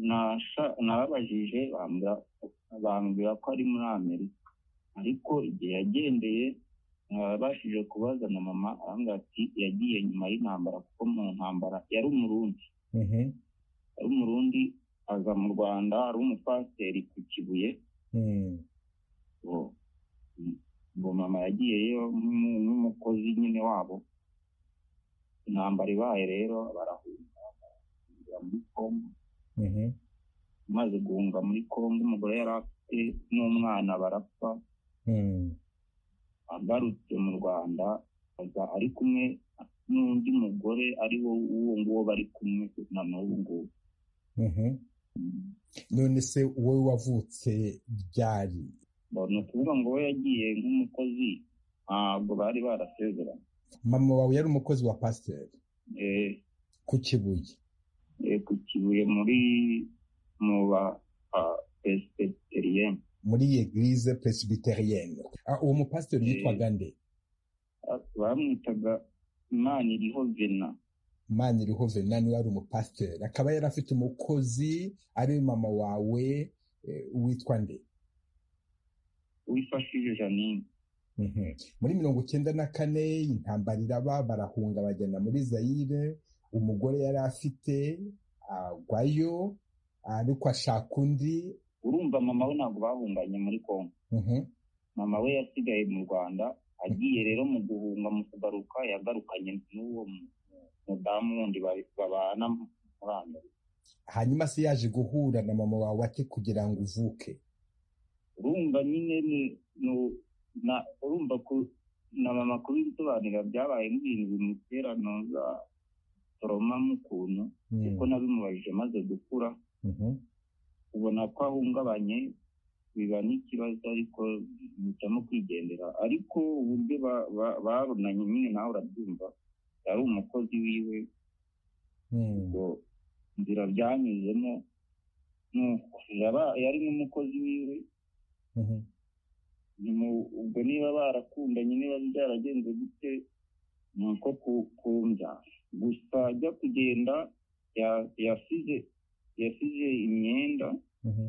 nasha- narabajije bambwira- bambwira ko ari muri amerika ariko igihe yagendeye nabashije kubaza na mama arambwira ati yagiye nyuma y'intambara kuko mu ntambara yari umurundi Mhm, ari umurundi aza mu rwanda ari umupasiteri ku kibuye mhm, ngo ngo mama yagiyeyo nk'umu- nk'umukozi nyine wabo intambara ibaye rero barahunga bahungira muri congo mhm, amaze guhunga muri congo umugore yari afite n'umwana barapfa mhm, agarutse mu rwanda aza ari kumwe n'undi mugore ari wo uwo nguwo bari kumwe na n'ubu ngubu mhm. none se wowe wavutse ryari Ngo ni ukuvuga ngo we yagiye nk'umukozi ntabwo bari barasezeranye mama wawe yari umukozi wa pasiteri Eh, ku kibuye eh, ku kibuye muri mu ba pesiteriyeni muri eglise presbyterienne Ah, uwo mupasiteri Eh. yitwaga nde bamwitaga imana iriho vena mani iriho venani wari umupasiteri akaba yari afite umukozi ari mama wawe eh, witwa nde wifashije janine Mhm. muri mirongo icyenda na kane intambara iraba barahunga bajyana muri zayire umugore yari afite agwayo ariko ashaka undi urumva mama we ntabwo bahunganye muri kongo Mhm. mama we yasigaye mu rwanda agiye rero mu guhunga mu kugaruka yagarukanye n'uwo mu- mu- mudamu wundi ba- babana muri amerika hanyuma se yaje guhura na mama wawe ate kugira ngo uvuke urumva nyine ni ni- na urumva ku na mama kubisobanurira byabaye nk'ibintu bimutera noza toroma mukuntu kuko nabimubajije maze gukura Mhm. ubona ko ahungabanye biba n'ikibazo ariko mpitamo kwigendera ariko uburyo ba- ba- barunanye nyine nawe urabyumva yari umukozi wiwe Mhm. ngo inzira byanyuzemo nuko yaba- yari n'umukozi wiwe Mhm. ni mu- ubwo niba barakundanye niba byaragenze gute ni uko ku- kumbyara gusa ajya kugenda ya- yasize yasize imyenda Mhm.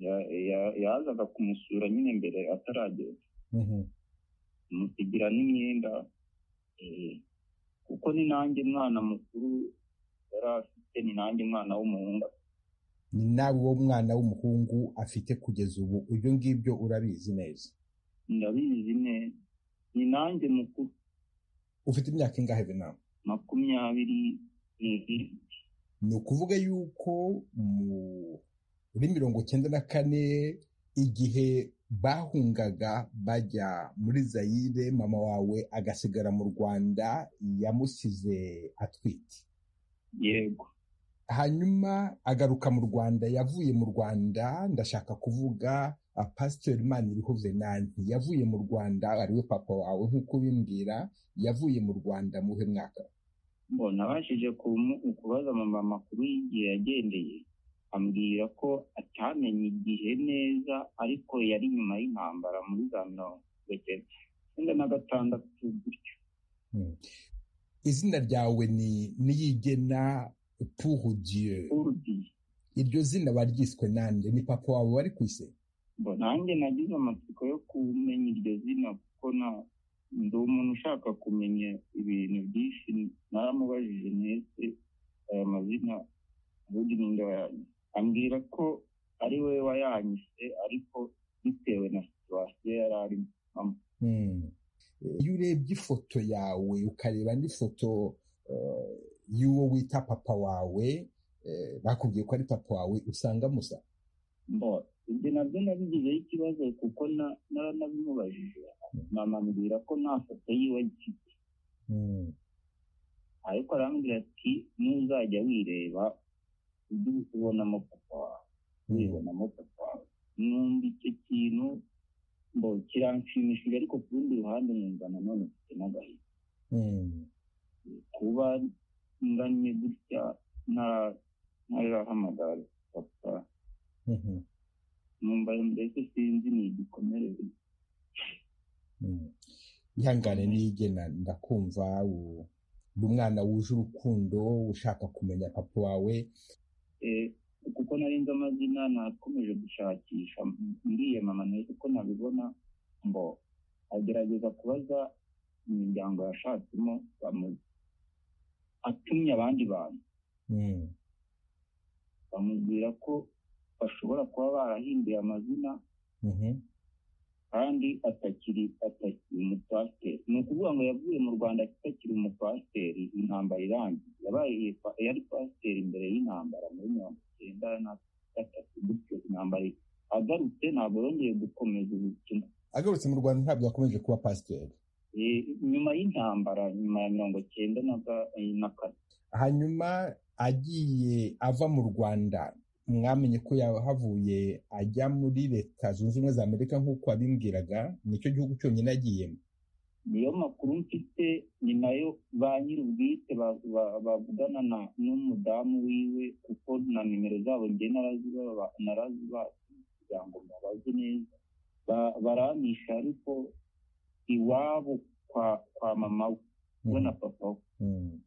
ya- ya- yazaga kumusura nyine mbere ataragenda Mhm. amusigira n'imyenda eh, kuko ni nanjye mwana mukuru yari afite ni nanjye mwana w'umuhungu ni nawe uwo mwana w'umuhungu afite kugeza ubu ibyo ngibyo urabizi neza ndabizi neza ni nanjye mukuru ufite imyaka ingahe binama makumyabiri n'ibiri ni ukuvuga yuko muri mirongo cyenda na kane igihe bahungaga bajya muri zayire mama wawe agasigara mu rwanda yamusize atwite yego hanyuma agaruka mu rwanda yavuye mu rwanda ndashaka kuvuga ah, pasiteri maniriho venanti yavuye mu rwanda ariwe papa wawe nk'uko ubimbwira yavuye mu rwanda muhe mwaka mbona abashije kumu- kubaza mama amakuru y'igihe yagendeye ambwira ko atamenye igihe neza ariko yari nyuma y'intambara muri za mirongo icyenda na gatandatu gutyo izina ryawe ni niyigena puhudiye urudi iryo zina baryiswe nande ni papa wawe wari ku ise ngo nanjye nagize amatsiko yo kumenya iryo zina kuko na ndi umuntu ushaka kumenya ibintu byinshi naramubajije mwese aya mazina ubundi ninde wayanyu ambwira ko ari we wayanyise ariko bitewe na situwasiyo yari arimo iyo urebye ifoto yawe ukareba n'ifoto eh, y'uwo wita papa wawe eh, bakubwiye ko ari papa wawe usanga musa mbo ibyo nabyo nabigizeho ikibazo kuko na- naranabimubajije namambwira ko nta foto yiwe agifite Mm. ariko arambwira ati nuzajya wireba ujye ubonamo papa wawe wibonamo papa wawe numva icyo kintu ngo kiranshimishije ariko ku rundi ruhande numva nanone mfite n'agahinda Mm. kuba ngannye gutya nta- ntarahamagara papa Mhm. numva mbese sinzi ni igikomere Mm. ihangane niyigena ndakumva u- uri umwana wuje urukundo ushaka kumenya papa wawe Eh, kuko nari nzi amazina nakomeje gushakisha mbwiye mama nawe kuko nabibona ngo agerageza kubaza imiryango yashatsemo bamuzi atumye abandi bantu Mm. bamubwira ko bashobora kuba barahinduye amazina Mhm. kandi atakiri atakiri umupasiteri ni ukuvuga ngo yavuye mu rwanda atakiri umupasiteri intambara irangiye yabaye yari pasiteri imbere y'intambara muri mirongo icyenda na gatatu gutyo intambara i- agarutse ntabwo yongeye gukomeza ubukina agarutse mu rwanda ntabwo yakomeje kuba pasiteri Eh, nyuma y'intambara nyuma ya mirongo icyenda na ga- eh, na kane hanyuma agiye ava mu rwanda mwamenye ko yahavuye ajya muri leta zunze ubumwe za amerika nk'uko wabimbwiraga nicyo gihugu cyonyine agiyemo niyo makuru mfite ni nayo ba nyir'ubwite ba- ba- bavugana na n'umudamu wiwe kuko na nimero zabo njye naraziba- narazibase kugira ngo mbabaze neza Ba- barampisha ariko iwabo kwa kwa mama we we na papa we Mm.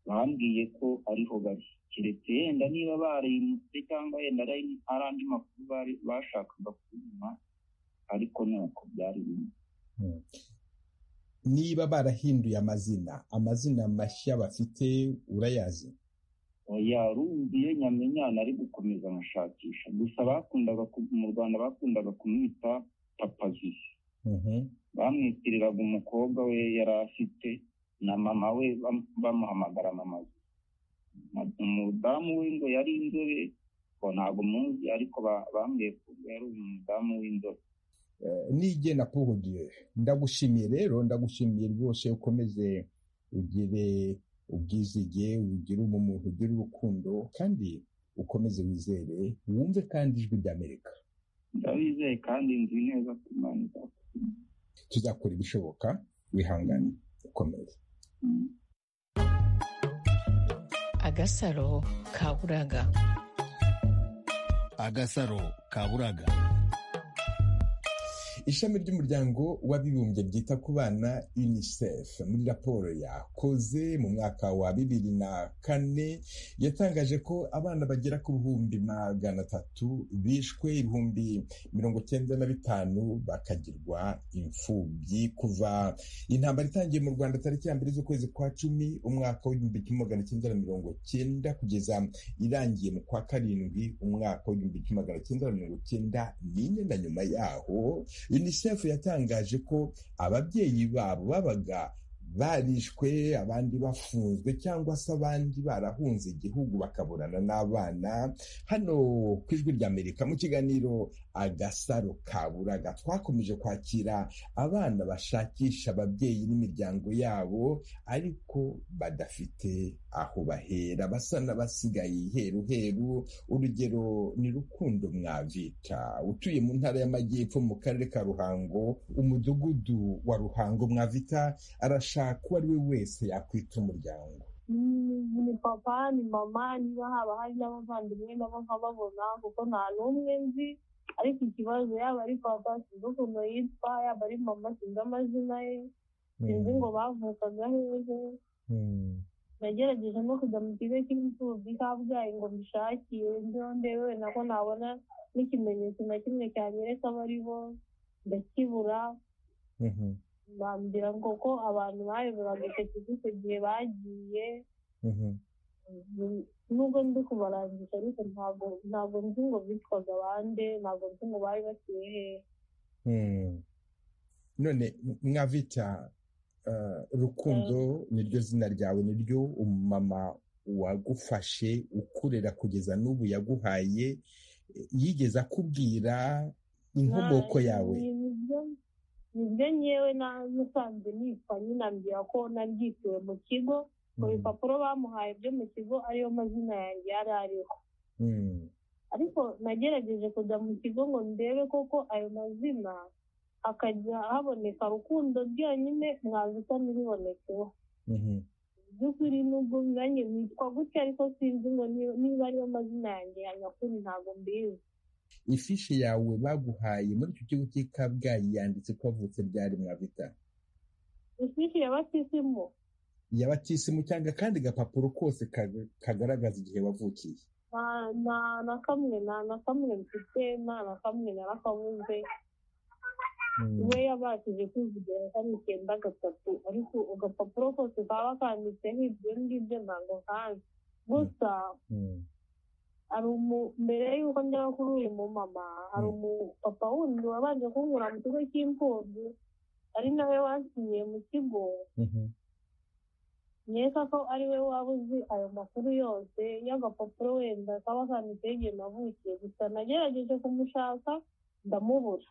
bambwiye ko ariho bari keretse yenda niba barayimutse cyangwa yenda ari ari andi makuru bari- bashakaga kunyuma ariko nuko byari bimwe niba barahinduye amazina amazina mashya bafite urayazi yarumviye nyamenyana ari gukomeza amashakisha gusa bakundaga ku- mu rwanda bakundaga kumwita papazuzi Mhm. bamwitiriraga umukobwa we yari afite na mama we bam- bamuhamagara mama we Na- umudamu we ngo yari inzobe ngo ntabwo muzi ariko ba- bambwiye ko yari umudamu w'inzobe nigena porodiyo ndagushimiye rero ndagushimiye rwose ukomeze ugire ubwizige ugire ubumuntu ugire urukundo kandi ukomeze wizere wumve kandi ijwi ry'amerika ndabizeye kandi nzi neza ko imana izakora tuzakora ibishoboka wihangane ukomeze agasaro ka bulaga agasaro ka bulaga ishami ry'umuryango w'abibumbye ryita ku bana unicef muri raporo yakoze mu mwaka wa bibiri na kane yatangaje ko abana bagera ku bihumbi magana atatu bishwe ibihumbi mirongo cyenda na bitanu bakagirwa imfubyi kuva intambara itangiye mu rwanda tariki ya mbere z'ukwezi kwa cumi umwaka w'igihumbi kimwe magana cyenda na mirongo cyenda kugeza irangiye mu kwa karindwi umwaka w'igihumbi kimwe magana cyenda na mirongo cyenda n'ine na nyuma yaho unicef yatangaje ko ababyeyi babo babaga barishwe abandi bafunzwe cyangwa se abandi barahunze igihugu bakaburana n'abana hano ku ijwi ry'amerika mu kiganiro agasaro ka buraga twakomeje kwakira abana bashakisha ababyeyi n'imiryango yabo ariko badafite aho bahera basa n'abasigaye heru heru urugero ni rukundo mwavita utuye mu ntara y'amajyepfo mu karere ka ruhango umudugudu wa ruhango mwavita arashaka uwo ari we wese yakwita umuryango ni papa ni mama niba haba hari n'abavandimwe nabo nkababona kuko nta n'umwe nzi ariko ikibazo yaba ari papa sinzi ukuntu yitwa yaba ari mama sinzi amazina ye sinzi ngo bavukaga hehe nagerageje no kujya mu kigo cy'imfubyi kabgayi ngo mbishakire ndeho ndewe nako nabona n'ikimenyetso na kimwe cyanyereka abo ari bo ndakibura bambwira ngo ko abantu bayoboraga icyo kigo icyo gihe bagiye nubwo ndi kubarangisha ariko ntabwo ntabwo nzi ngo bitwaga abande ntabwo nzi ngo bari batuye hehe none mwabita rukundo niryo zina ryawe niryo umumama wagufashe ukurera kugeza n'ubu yaguhaye yigeze akubwira inkomoko yawe nibyo nyewe nasanze nitwa nyinambwira ko nabyituwe mu kigo mu bipapuro bamuhaye byo mu kigo ariyo mazina yanjye yari ariho ariko nagerageje kujya mu kigo ngo ndebe koko ayo mazina hakajya haboneka rukundo byonyine mwazita ntibibonekeho by'ukuri nubwo binyuranye bitwa gutya ariko sinzi ngo niba ariyo mazina yanjye ya nyakuri ntabwo mbizi ifishi yawe baguhaye muri icyo kigo cy'i kabgayi yanditse ko wavutse byari mwabita ifishi ya batisimu ya batisimu cyangwa akandi gapapuro kose kagaragaza igihe wavukiye nta na kamwe nta na kamwe mfite nta na kamwe narakabuze we yabashije kwivugira kari icyenda gatatu ariko agapapuro kose kaba kanditseho ibyo ngibyo ntabwo nkazi gusa hari mbere y'uko njya kuri uyu mumama hari umupapa wundi wabanje kunkura mu kigo cy'imfubyi ari nawe wasinyiye mu kigo nkeka ko ari we waba uzi ayo makuru yose y'agapapuro wenda kaba kanditseho igihe navukiye gusa nagerageje kumushaka ndamubura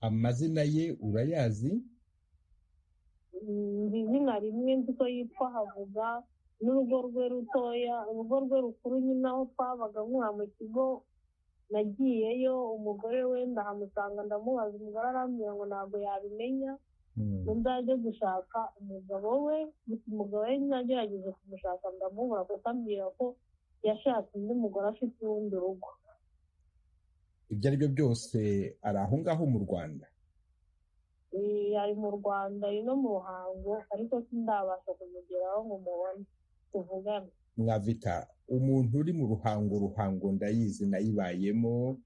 amazina ye urayazi nzi izina rimwe nzi ko yitwa havuga n'urugo rwe rutoya urugo rwe rukuru nyine aho twabaga nkura mu kigo nagiyeyo umugore we ndahamusanga ndamubaza umugore arambwira ngo ntabwo yabimenya ngo nzajye gushaka umugabo we gusa umugabo we nagerageje kumushaka ndamubura kuko ambwira ko yashatse undi mugore afite urundi rugo ibyo ari byo byose ari aho ngaho mu rwanda ari mu rwanda ari no mu ruhango ariko sindabasha kumugeraho ngo mubone tuvugane mwavita umuntu uri mu ruhango ruhango ndayizi nayibayemo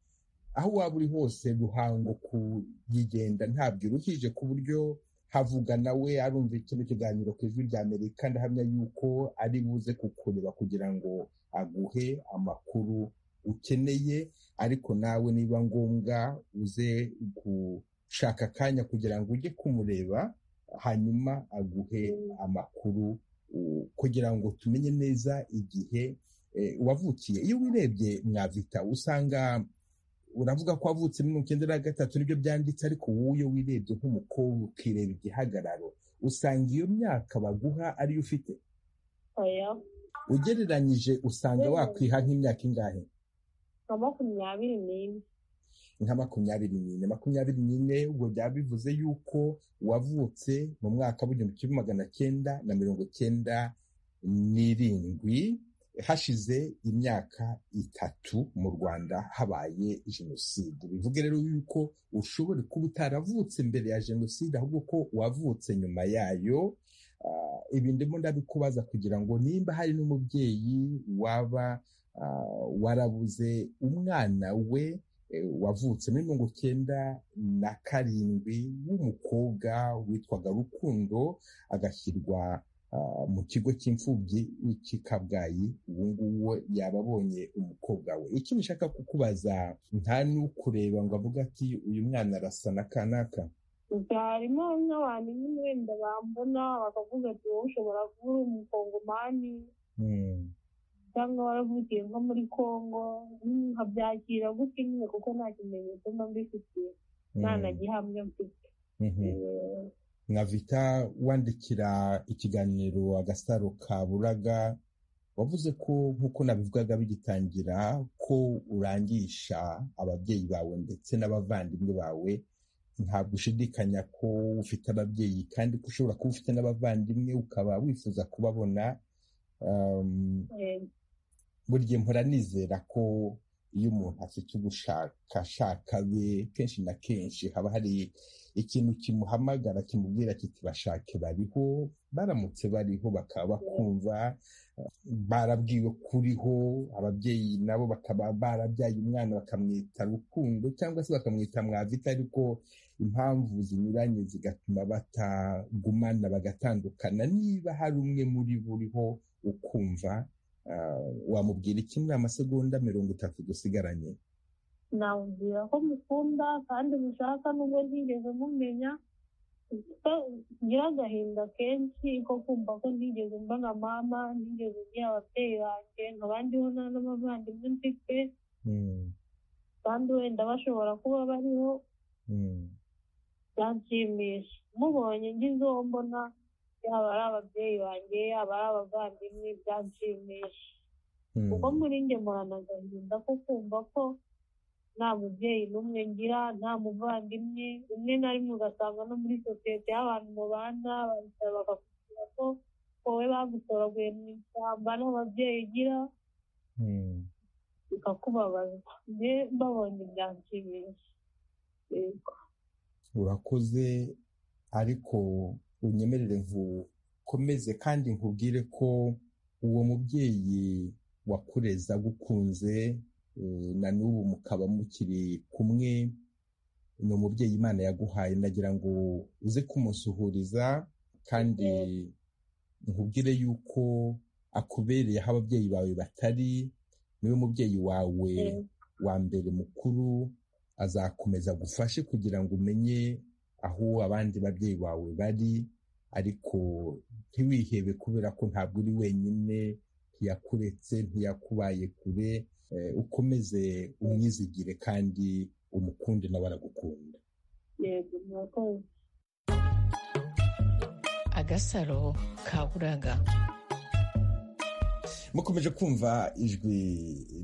aho waba uri hose ruhango kuyigenda ntabwo iruhije ku buryo havuga nawe arumva kino kiganiro ku ijwi rya amerika ndahamya yuko ari buze kukureba kugira ngo aguhe amakuru ukeneye ariko nawe niba ngombwa uze gushaka akanya kugira ngo ujye kumureba hanyuma aguhe amakuru kugira ngo tumenye neza igihe wavukiye iyo wirebye mwavita usanga uravuga ko wavutse mirongo icyenda na gatatu nibyo byanditse ariko wowe iyo wirebye nk'umukobwa ukireba igihagararo usanga iyo myaka baguha ariyo ufite ugereranyije usanga wakwiha nk'imyaka ingahe nka makumyabiri n'ine nka makumyabiri n'ine makumyabiri n'ine ubwo byaba bivuze yuko wavutse mu mwaka w'igihumbi kimwe magana cyenda na mirongo cyenda n'irindwi hashize imyaka itatu mu rwanda habaye jenoside bivuga rero yuko ushobora kuba utaravutse mbere ya jenoside ahubwo ko wavutse nyuma yayo ibi ndimo ndabikubaza kugira ngo nimba hari n'umubyeyi waba warabuze umwana we wavutse muri mirongo icyenda na karindwi w'umukobwa witwaga rukundo agashyirwa mu kigo cy'imfubyi cy'ikabwayi ubu ngubu yaba abonye umukobwa we icyo nshaka kukubaza nta n'ukureba ngo avuge ati uyu mwana arasa na kanaka harimo n'abantu nyine wenda bambona bakavuga ati wowe ushobora kuba uri umukongomani cyangwa waravukiye nko muri congo nkabyakira gutya nyine kuko nta kimenyetso mba mbifitiye nta na gihamya mfite nkavita wandikira ikiganiro agasaro ka buraga wavuze ko nk'uko nabivugaga bigitangira ko urangisha ababyeyi bawe ndetse n'abavandimwe bawe ntabwo ushidikanya ko ufite ababyeyi kandi ko ushobora kuba ufite n'abavandimwe ukaba wifuza kubabona burya mpora nizera ko iyo umuntu afite ubushakashaka be kenshi na kenshi haba hari ikintu kimuhamagara kimubwira kiti bashake bariho baramutse bariho bakaba bakumva barabwiwe kuriho ababyeyi nabo bakaba barabyaye umwana bakamwita rukundo cyangwa se bakamwita mwavita ariko impamvu zinyuranye zigatuma batagumana bagatandukana niba hari umwe muri bo uriho ukumva wamubwira iki muri amasegonda mirongo itatu dusigaranye namubwira ko mukunda kandi mushaka nubwo ntigeze mumenya ngira agahinda kenshi ko kumva ko ntigeze mba nka mama ntigeze ngira ababyeyi banjye nkaba ndiho nta n'abavandimwe mfite kandi wenda bashobora kuba bariho byanshimisha mubonye ngize uwo mbona yaba ari ababyeyi banjye yaba ari abavandimwe byanshimisha kuko muri nge murana agahinda ko kumva ko nta mubyeyi n'umwe ngira nta muvandimwe rimwe na rimwe ugasanga no muri sosiyete y'abantu mubana baricara bakakubwira ko wowe bagutoraguye mu ishyamba nta babyeyi ugira bikakubabaza mbe mbabonye byanshimisha urakoze ariko unyemerere nkukomeze kandi nkubwire ko uwo mubyeyi wakureza agukunze na n'ubu mukaba mukiri kumwe ni umubyeyi imana yaguhaye nagira ngo uze kumusuhuriza kandi nkubwire yuko akubereye aho ababyeyi bawe batari niwe mubyeyi wawe wa mbere mukuru azakomeza agufashe kugira ngo umenye aho abandi babyeyi bawe bari ariko ntiwihebe kubera ko ntabwo uri wenyine ntiyakuretse ntiyakubaye kure ukomeze umwizigire kandi umukunde nawe aragukunda agasaro kaburaga mukomeje kumva ijwi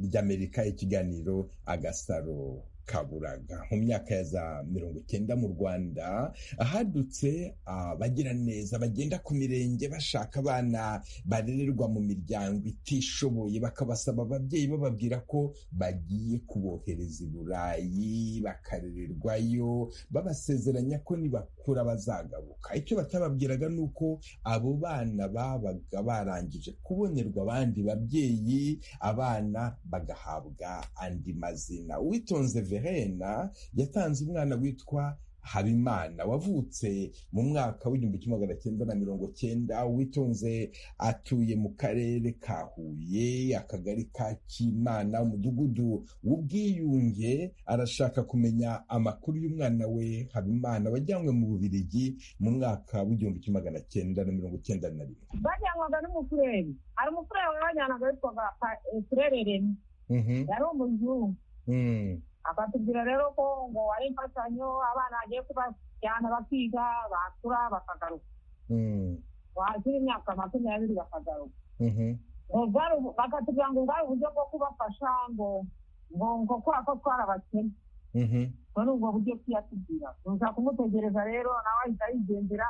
ry'amerika ikiganiro agasaro kaburaga mu myaka ya za mirongo icyenda mu rwanda ahadutse abagiraneza bagenda ku mirenge bashaka abana barererwa mu miryango itishoboye bakabasaba ababyeyi bababwira ko bagiye kubohereza i burayi bakarererwayo babasezeranya ko nibakura bazagaruka icyo batababwiraga ni uko abo bana babaga barangije kubonerwa abandi babyeyi abana bagahabwa andi mazina witonze verena yatanze umwana witwa habimana wavutse mu mwaka w'igihumbi kimwe magana cyenda na mirongo cyenda witonze atuye mu karere ka huye akagari ka kimana umudugudu w'ubwiyunge arashaka kumenya amakuru y'umwana we habimana wajyanywe mu bubirigi mu mwaka w'igihumbi kimwe magana cyenda na mirongo cyenda na rimwe bajyanwaga n'umufureri hari umufureri wabajyanaga witwaga furere remy yari umuzungu akatubwira rero ko ngo ari imfashanyo abana bagiye kubajyana bakiga bakura bakagaruka wakira imyaka makumyabiri bakagaruka bakatubwira ngo bwari uburyo bwo kubafasha ngo ngo ngo kubera ko twarabakene muri ubwo buryo tuyatubwira tuza kumutegereza rero nawe ahita yigendera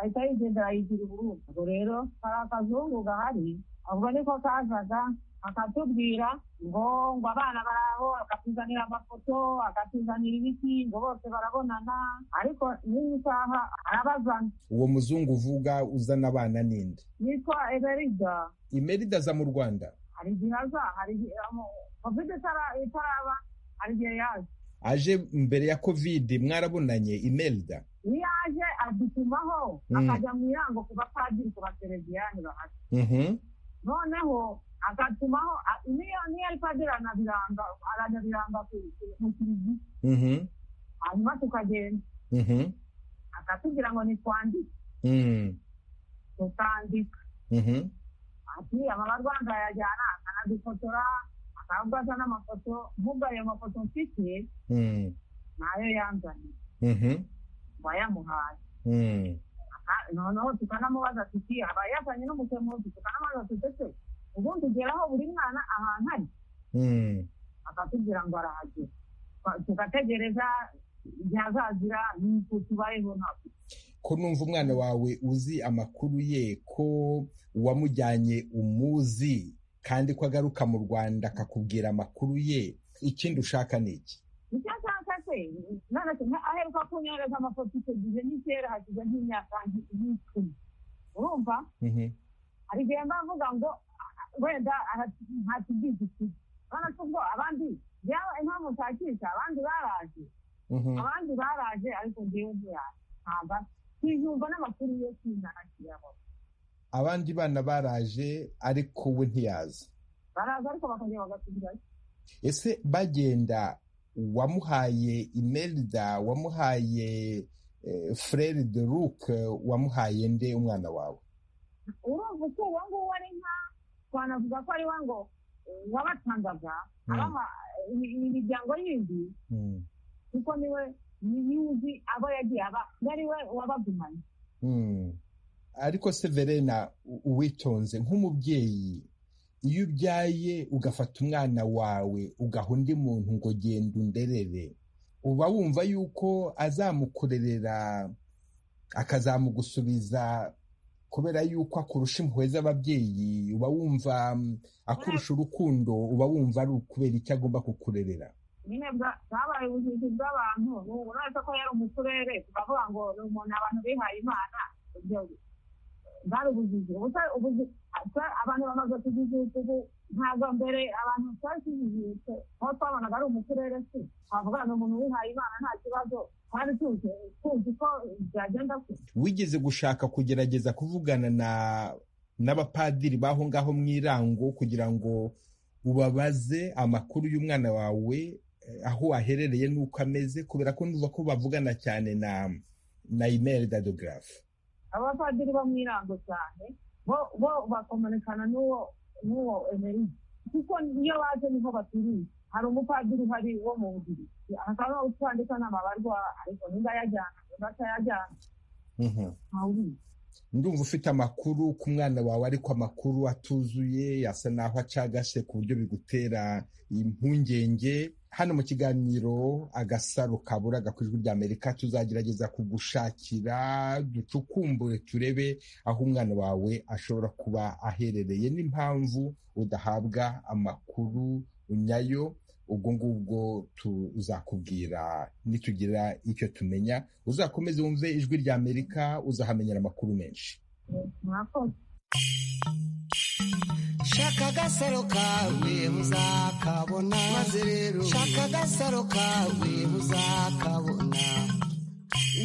ahita yigendera yigira uburundi ubwo rero hari akazungu gahari ubwo niko kazaga akatubwira ngo ngo abana baraho akatuzanira amafoto akatuzanira ibiti ngo bose barabonana ariko n'iyi saha arabazana uwo muzungu uvuga uzana abana ninde yitwa emerida imerida aza mu rwanda hari igihe aza hari igihe kovide itaraba hari igihe yaza aje mbere ya kovide mwarabonanye imerida iyo aje adutumaho akajya mu irango ku bapadiri ku basereviyani bahari noneho agatumaho niyo niyo ariko agirana biranga arajya biranga mu kiriziya hanyuma tukagenda akatubwira ngo nitwandike tutandika ati amabarwanza yajyana akanadufotora akavuga asa n'amafoto mvuga ayo mafoto mfite nayo yanzaniye ngo ayamuhaye noneho tukanamubaza tuti aba yazanye n'umusemuzi tukanamubaza tutese ubundi ugeraho buri mwana ahantu ari akatubwira ngo arahagera tugategereza ntihazagira n'icyo kibayeho ntabwo ko numva umwana wawe uzi amakuru ye ko uwamujyanye umuzi kandi ko agaruka mu rwanda akakubwira amakuru ye ikindi ushaka ni iki icyo ashaka se aheruka kunyohereza amafoto icyo gihe n'ikera hashize nk'imyaka nk'icumi urumva hari igihe mba mvuga ngo wenda ntakigize iki urabona ko ubwo abandi yaba impamvu nshakisha abandi baraje abandi baraje ariko ngewe ntiyahamba ntiyumva n'amakuru yo kwinana kiyabona abandi bana baraje ariko we ntiyaza baraza ariko bakongera bagasubirayo ese bagenda wamuhaye imelda wamuhaye frere de luke wamuhaye nde umwana wawe urumva uko uwo nguwo ari nka twanavuga ko ari we ngo wabatangaga imiryango yindi kuko niwe yuzi abo yagiye aba ari we wabagumanye ariko se verena uwitonze nk'umubyeyi iyo ubyaye ugafata umwana wawe ugaha undi muntu ngo genda underere uba wumva yuko azamukurerera akazamugusubiza kubera yuko akurusha impuhwe z'ababyeyi uba wumva akurusha urukundo uba wumva ari ukubera icyo agomba kukurerera nyine bwabaye ubuvuzi bw'abantu ubu uretse ko yari umuturere tukavuga ngo ni umuntu abantu bihaye imana bwari ubuvuzi abantu bamaze kujijuka ubu ntabwo mbere abantu twari tujijutse aho twabonaga ari umuturere se twavuga ni umuntu wihaye imana nta kibazo twari tuzi tuzi ko byagenda kure wigeze gushaka kugerageza kuvugana na n'abapadiri b'aho ngaho mu irango kugira ngo ubabaze amakuru y'umwana wawe aho waherereye n'uko ameze kubera ko ntuza ko bavugana cyane na na imeri dadogarafu abapadiri bo mu irango cyane bo bakomanekana n'uwo n'uwo emeri kuko niyo baje niho baturiye hari umupadiri uhari wo mu bugiri hakaba utwandika n'amabarwa ariko nimba yajyana nimba atayajyana ndumva ufite amakuru ku mwana wawe ariko amakuru atuzuye asa naho acagashe ku buryo bigutera impungenge hano mu kiganiro agasaro kaburaga ku ijwi ry'amerika tuzagerageza kugushakira ducukumbure turebe aho umwana wawe ashobora kuba aherereye n'impamvu udahabwa amakuru nyayo ubwo ngubwo tuzakubwira nitugira icyo tumenya uzakomeze wumve ijwi rya amerika uzahamenyera amakuru menshi shaka agasaro kawe muzakabona maze rero shaka agasaro kawe muzakabona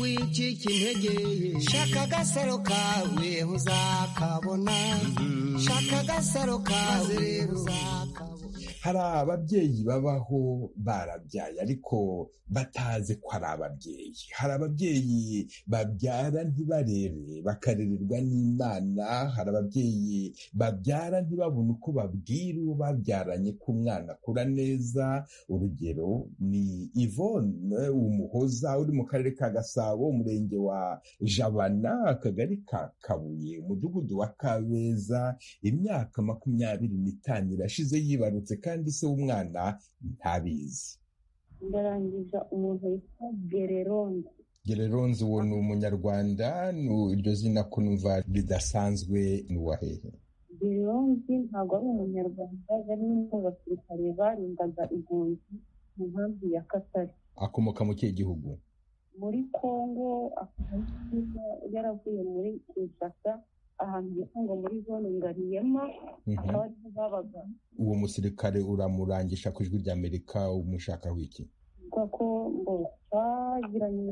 wicika intege shaka agasaro kawe muzakabona shaka agasaro kawe muzakabona hari ababyeyi babaho barabyaye ariko batazi ko ari ababyeyi hari ababyeyi babyara ntibarebe bakarererwa n'imana hari ababyeyi babyara ntibabone uko babwira uwo babyaranye ko umwana akura neza urugero ni ivone umuhoza uri mu karere ka gasabo umurenge wa jabana akagari ka kabuye umudugudu wa kabeza imyaka makumyabiri n'itanu irashize yibarutse kandi se w'umwana ntabizi ndarangiza umuntu witwa gereronze gereronze uwo ni umunyarwanda iryo zina ko numva ridasanzwe n'uwa hehe gereronze ntabwo ari umunyarwanda yari n'abasirikare barindaga impunzi mu nkambi ya katari akomoka mu kihe gihugu muri kongo yaravuye muri kinshasa ahantu bita ngo muri zone ngariyema akaba ariho babaga uwo musirikare uramurangisha ku ijwi rya amerika umushakaho iki avuga ko ngo twagiranye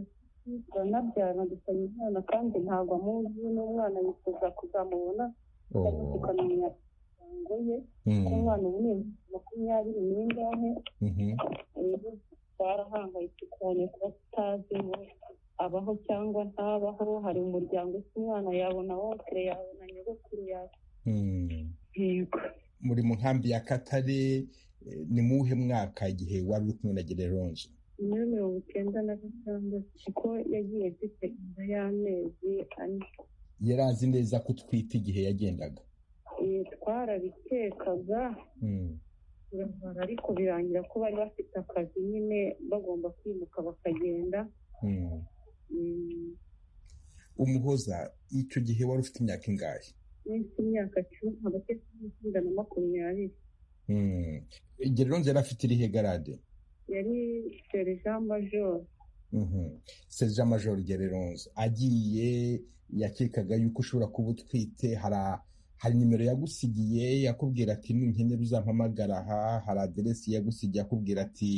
turanabyarana dusanye umwana kandi ntabwo amuzi n'umwana yifuza kuzamubona tukamenya imiryango ye ko umwana ubu ni makumyabiri n'ingahe barahangayitse cyane kuba tutazi abaho cyangwa ntabaho hari umuryango usa umwana yabona wokere yabona nyogokuru yawe yego muri mu nkambi ya katare ni mu wuhe mwaka igihe wari uri kumwe na gereronje muri mirongo icyenda na gatandatu kuko yagiye afite inda y'amezi ane yari azi neza ko utwite igihe yagendaga twarabikekaga barabara ariko birangira ko bari bafite akazi nyine bagomba kwimuka bakagenda umuhoza icyo gihe wari ufite imyaka ingahe n'indi imyaka cumi hagati y'icumi na makumyabiri geronze yari afite irihe garade yari serija majoro serija majoro geronze agiye yakekaga yuko ushobora kuba utwite hari hari nimero yagusigiye yakubwira ati n'inkenera uzampamagara aha hari aderesi yagusigiye akubwira ati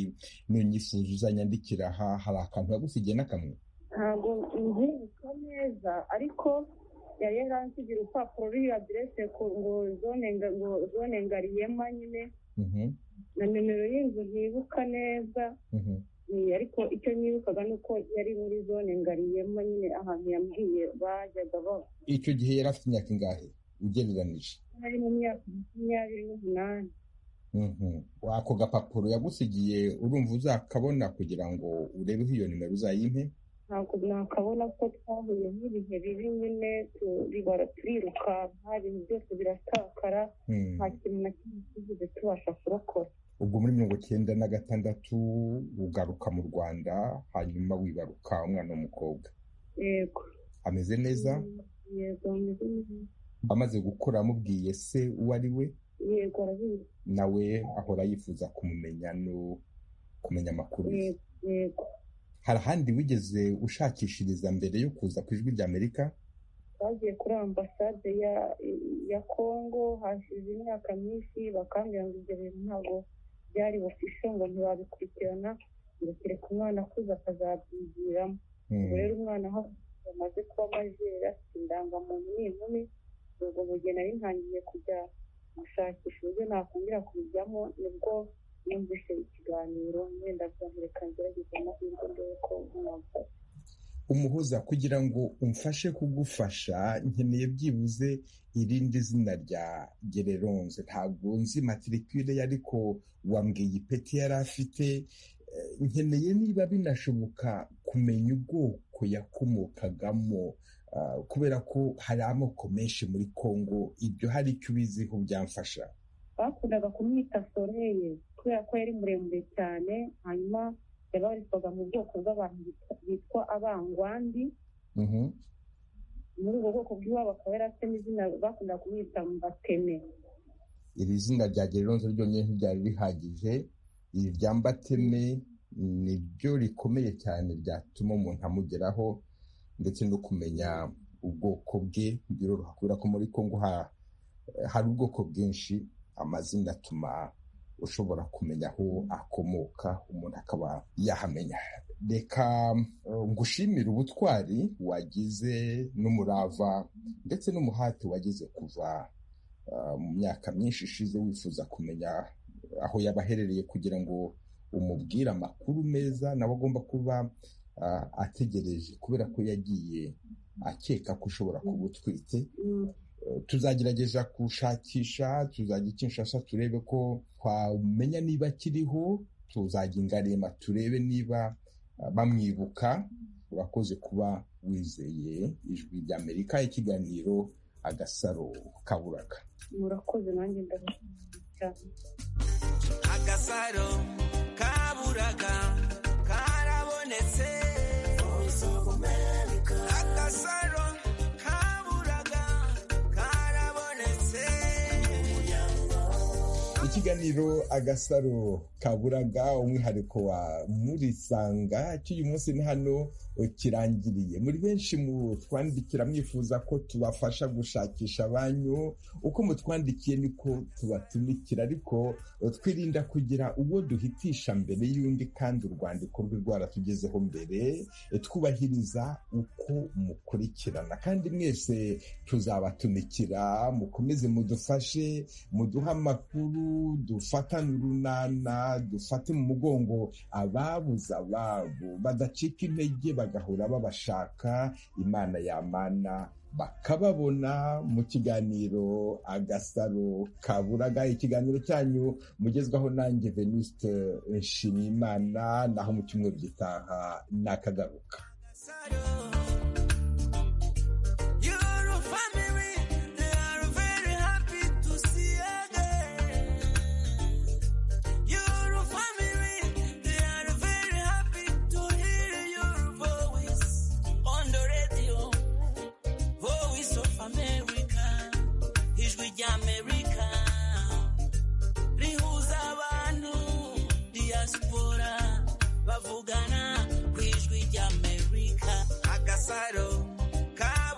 nunyifuza uzanyandikira aha hari akantu yagusigiye n'akamwe ntabwo nzibuka neza ariko yari yaransigira urupapuro ruriho aderese ngo zone ngariyema nyine na nimero y'inzu ntibuka neza ariko icyo nibukaga ni uko yari muri zone ngariyema nyine ahantu yambwiye bajyaga baba icyo gihe yari afite imyaka ingahe ugereranije ari mu myaka makumyabiri n'umunani ako gapapuro yagusigiye urumva uzakabona kugira ngo urebeho iyo nimero uzayimpe ntabwo nakabona ko twahuye n'ibihe bibi nyine tubibara turirukanka ibintu byose biratakara nta kintu na kimwe tugeze tubasha kurokora ubwo muri mirongo icyenda na gatandatu ugaruka mu rwanda hanyuma wibaruka umwana w'umukobwa yego ameze neza yego ameze neza amaze gukora amubwiye se uwo ari we yego arabizi nawe ahora yifuza kumumenya no kumenya amakuru ye yego hari ahandi wigeze ushakishiriza mbere yo kuza ku ijwi ry'amerika bagiye kuri ambasade ya kongo hashize imyaka myinshi bakambwira ngo ibyo bintu ntabwo byari bufishe ngo ntibabikurikirana ngo kereka umwana akuze akazabyigiramo ubwo rero umwana aho amaze kuba amajeri afite indangamuntu n'inkumi ubwo mugihe nari ntangiye kujya gushakisha uburyo nakongera kubijyamo nibwo yumvise ikiganiro wenda byamureka ngerageza amahirwe mbere ko mwamfasha umuhuza kugira ngo umfashe kugufasha nkeneye byibuze irindi zina rya gereronze ntabwo nzi matirikire ye ariko wambwiye ipeti yari afite nkeneye niba binashoboka kumenya ubwoko yakomokagamo kubera ko hari amoko menshi muri congo ibyo hari icyo ubiziho byamfasha bakundaga kumwita soreye kubera ko yari muremure cyane hanyuma yabarizwaga mu bwoko bw'abantu bitwa abangwandi muri ubwo bwoko bw'iwabo akaba yari afite n'izina bakundaga kumwita mbateme iri zina rya geronze ryonyine ntiryari rihagije iri rya mbateme ni ryo rikomeye cyane ryatuma umuntu amugeraho ndetse no kumenya ubwoko bwe biroroha kubera ko muri congo hari ubwoko bwinshi amazina atuma ushobora kumenya aho akomoka umuntu akaba yahamenya reka ngushimire ubutwari wagize n'umurava ndetse n'umuhati wagize kuva mu myaka myinshi ishize wifuza kumenya aho yaba aherereye kugira ngo umubwire amakuru meza nawe agomba kuba ategereje kubera ko yagiye akeka ko ushobora kuba utwite tuzagerageza gushakisha tuzajya ikinshasa turebe ko twamenya niba akiriho tuzajya ingarema turebe niba bamwibuka urakoze kuba wizeye ijwi ry'amerika ikiganiro agasaro kaburaga murakoze nanjye ndabona cyane agasaro kaburaga karabonetse agasaro kaburaga karabonetse ikiganiro agasaro kaburaga umwihariko wa murisanga cy'uyu munsi ni hano kirangiriye muri benshi mu twandikira mwifuza ko tubafasha gushakisha abanyu uko mutwandikiye niko tubatumikira ariko twirinda kugira uwo duhitisha mbere y'undi kandi urwandiko rwe rwaratugezeho mbere twubahiriza uko mukurikirana kandi mwese tuzabatumikira mukomeze mudufashe muduhe amakuru dufatane urunana dufate mu mugongo ababuze ababo badacika intege bagahora babashaka imana yamana bakababona mu kiganiro agasaro kaburaga ikiganiro cyanyu mugezwaho nanjye venuste nshimiyimana naho mu cyumweru gitaha nakagaruka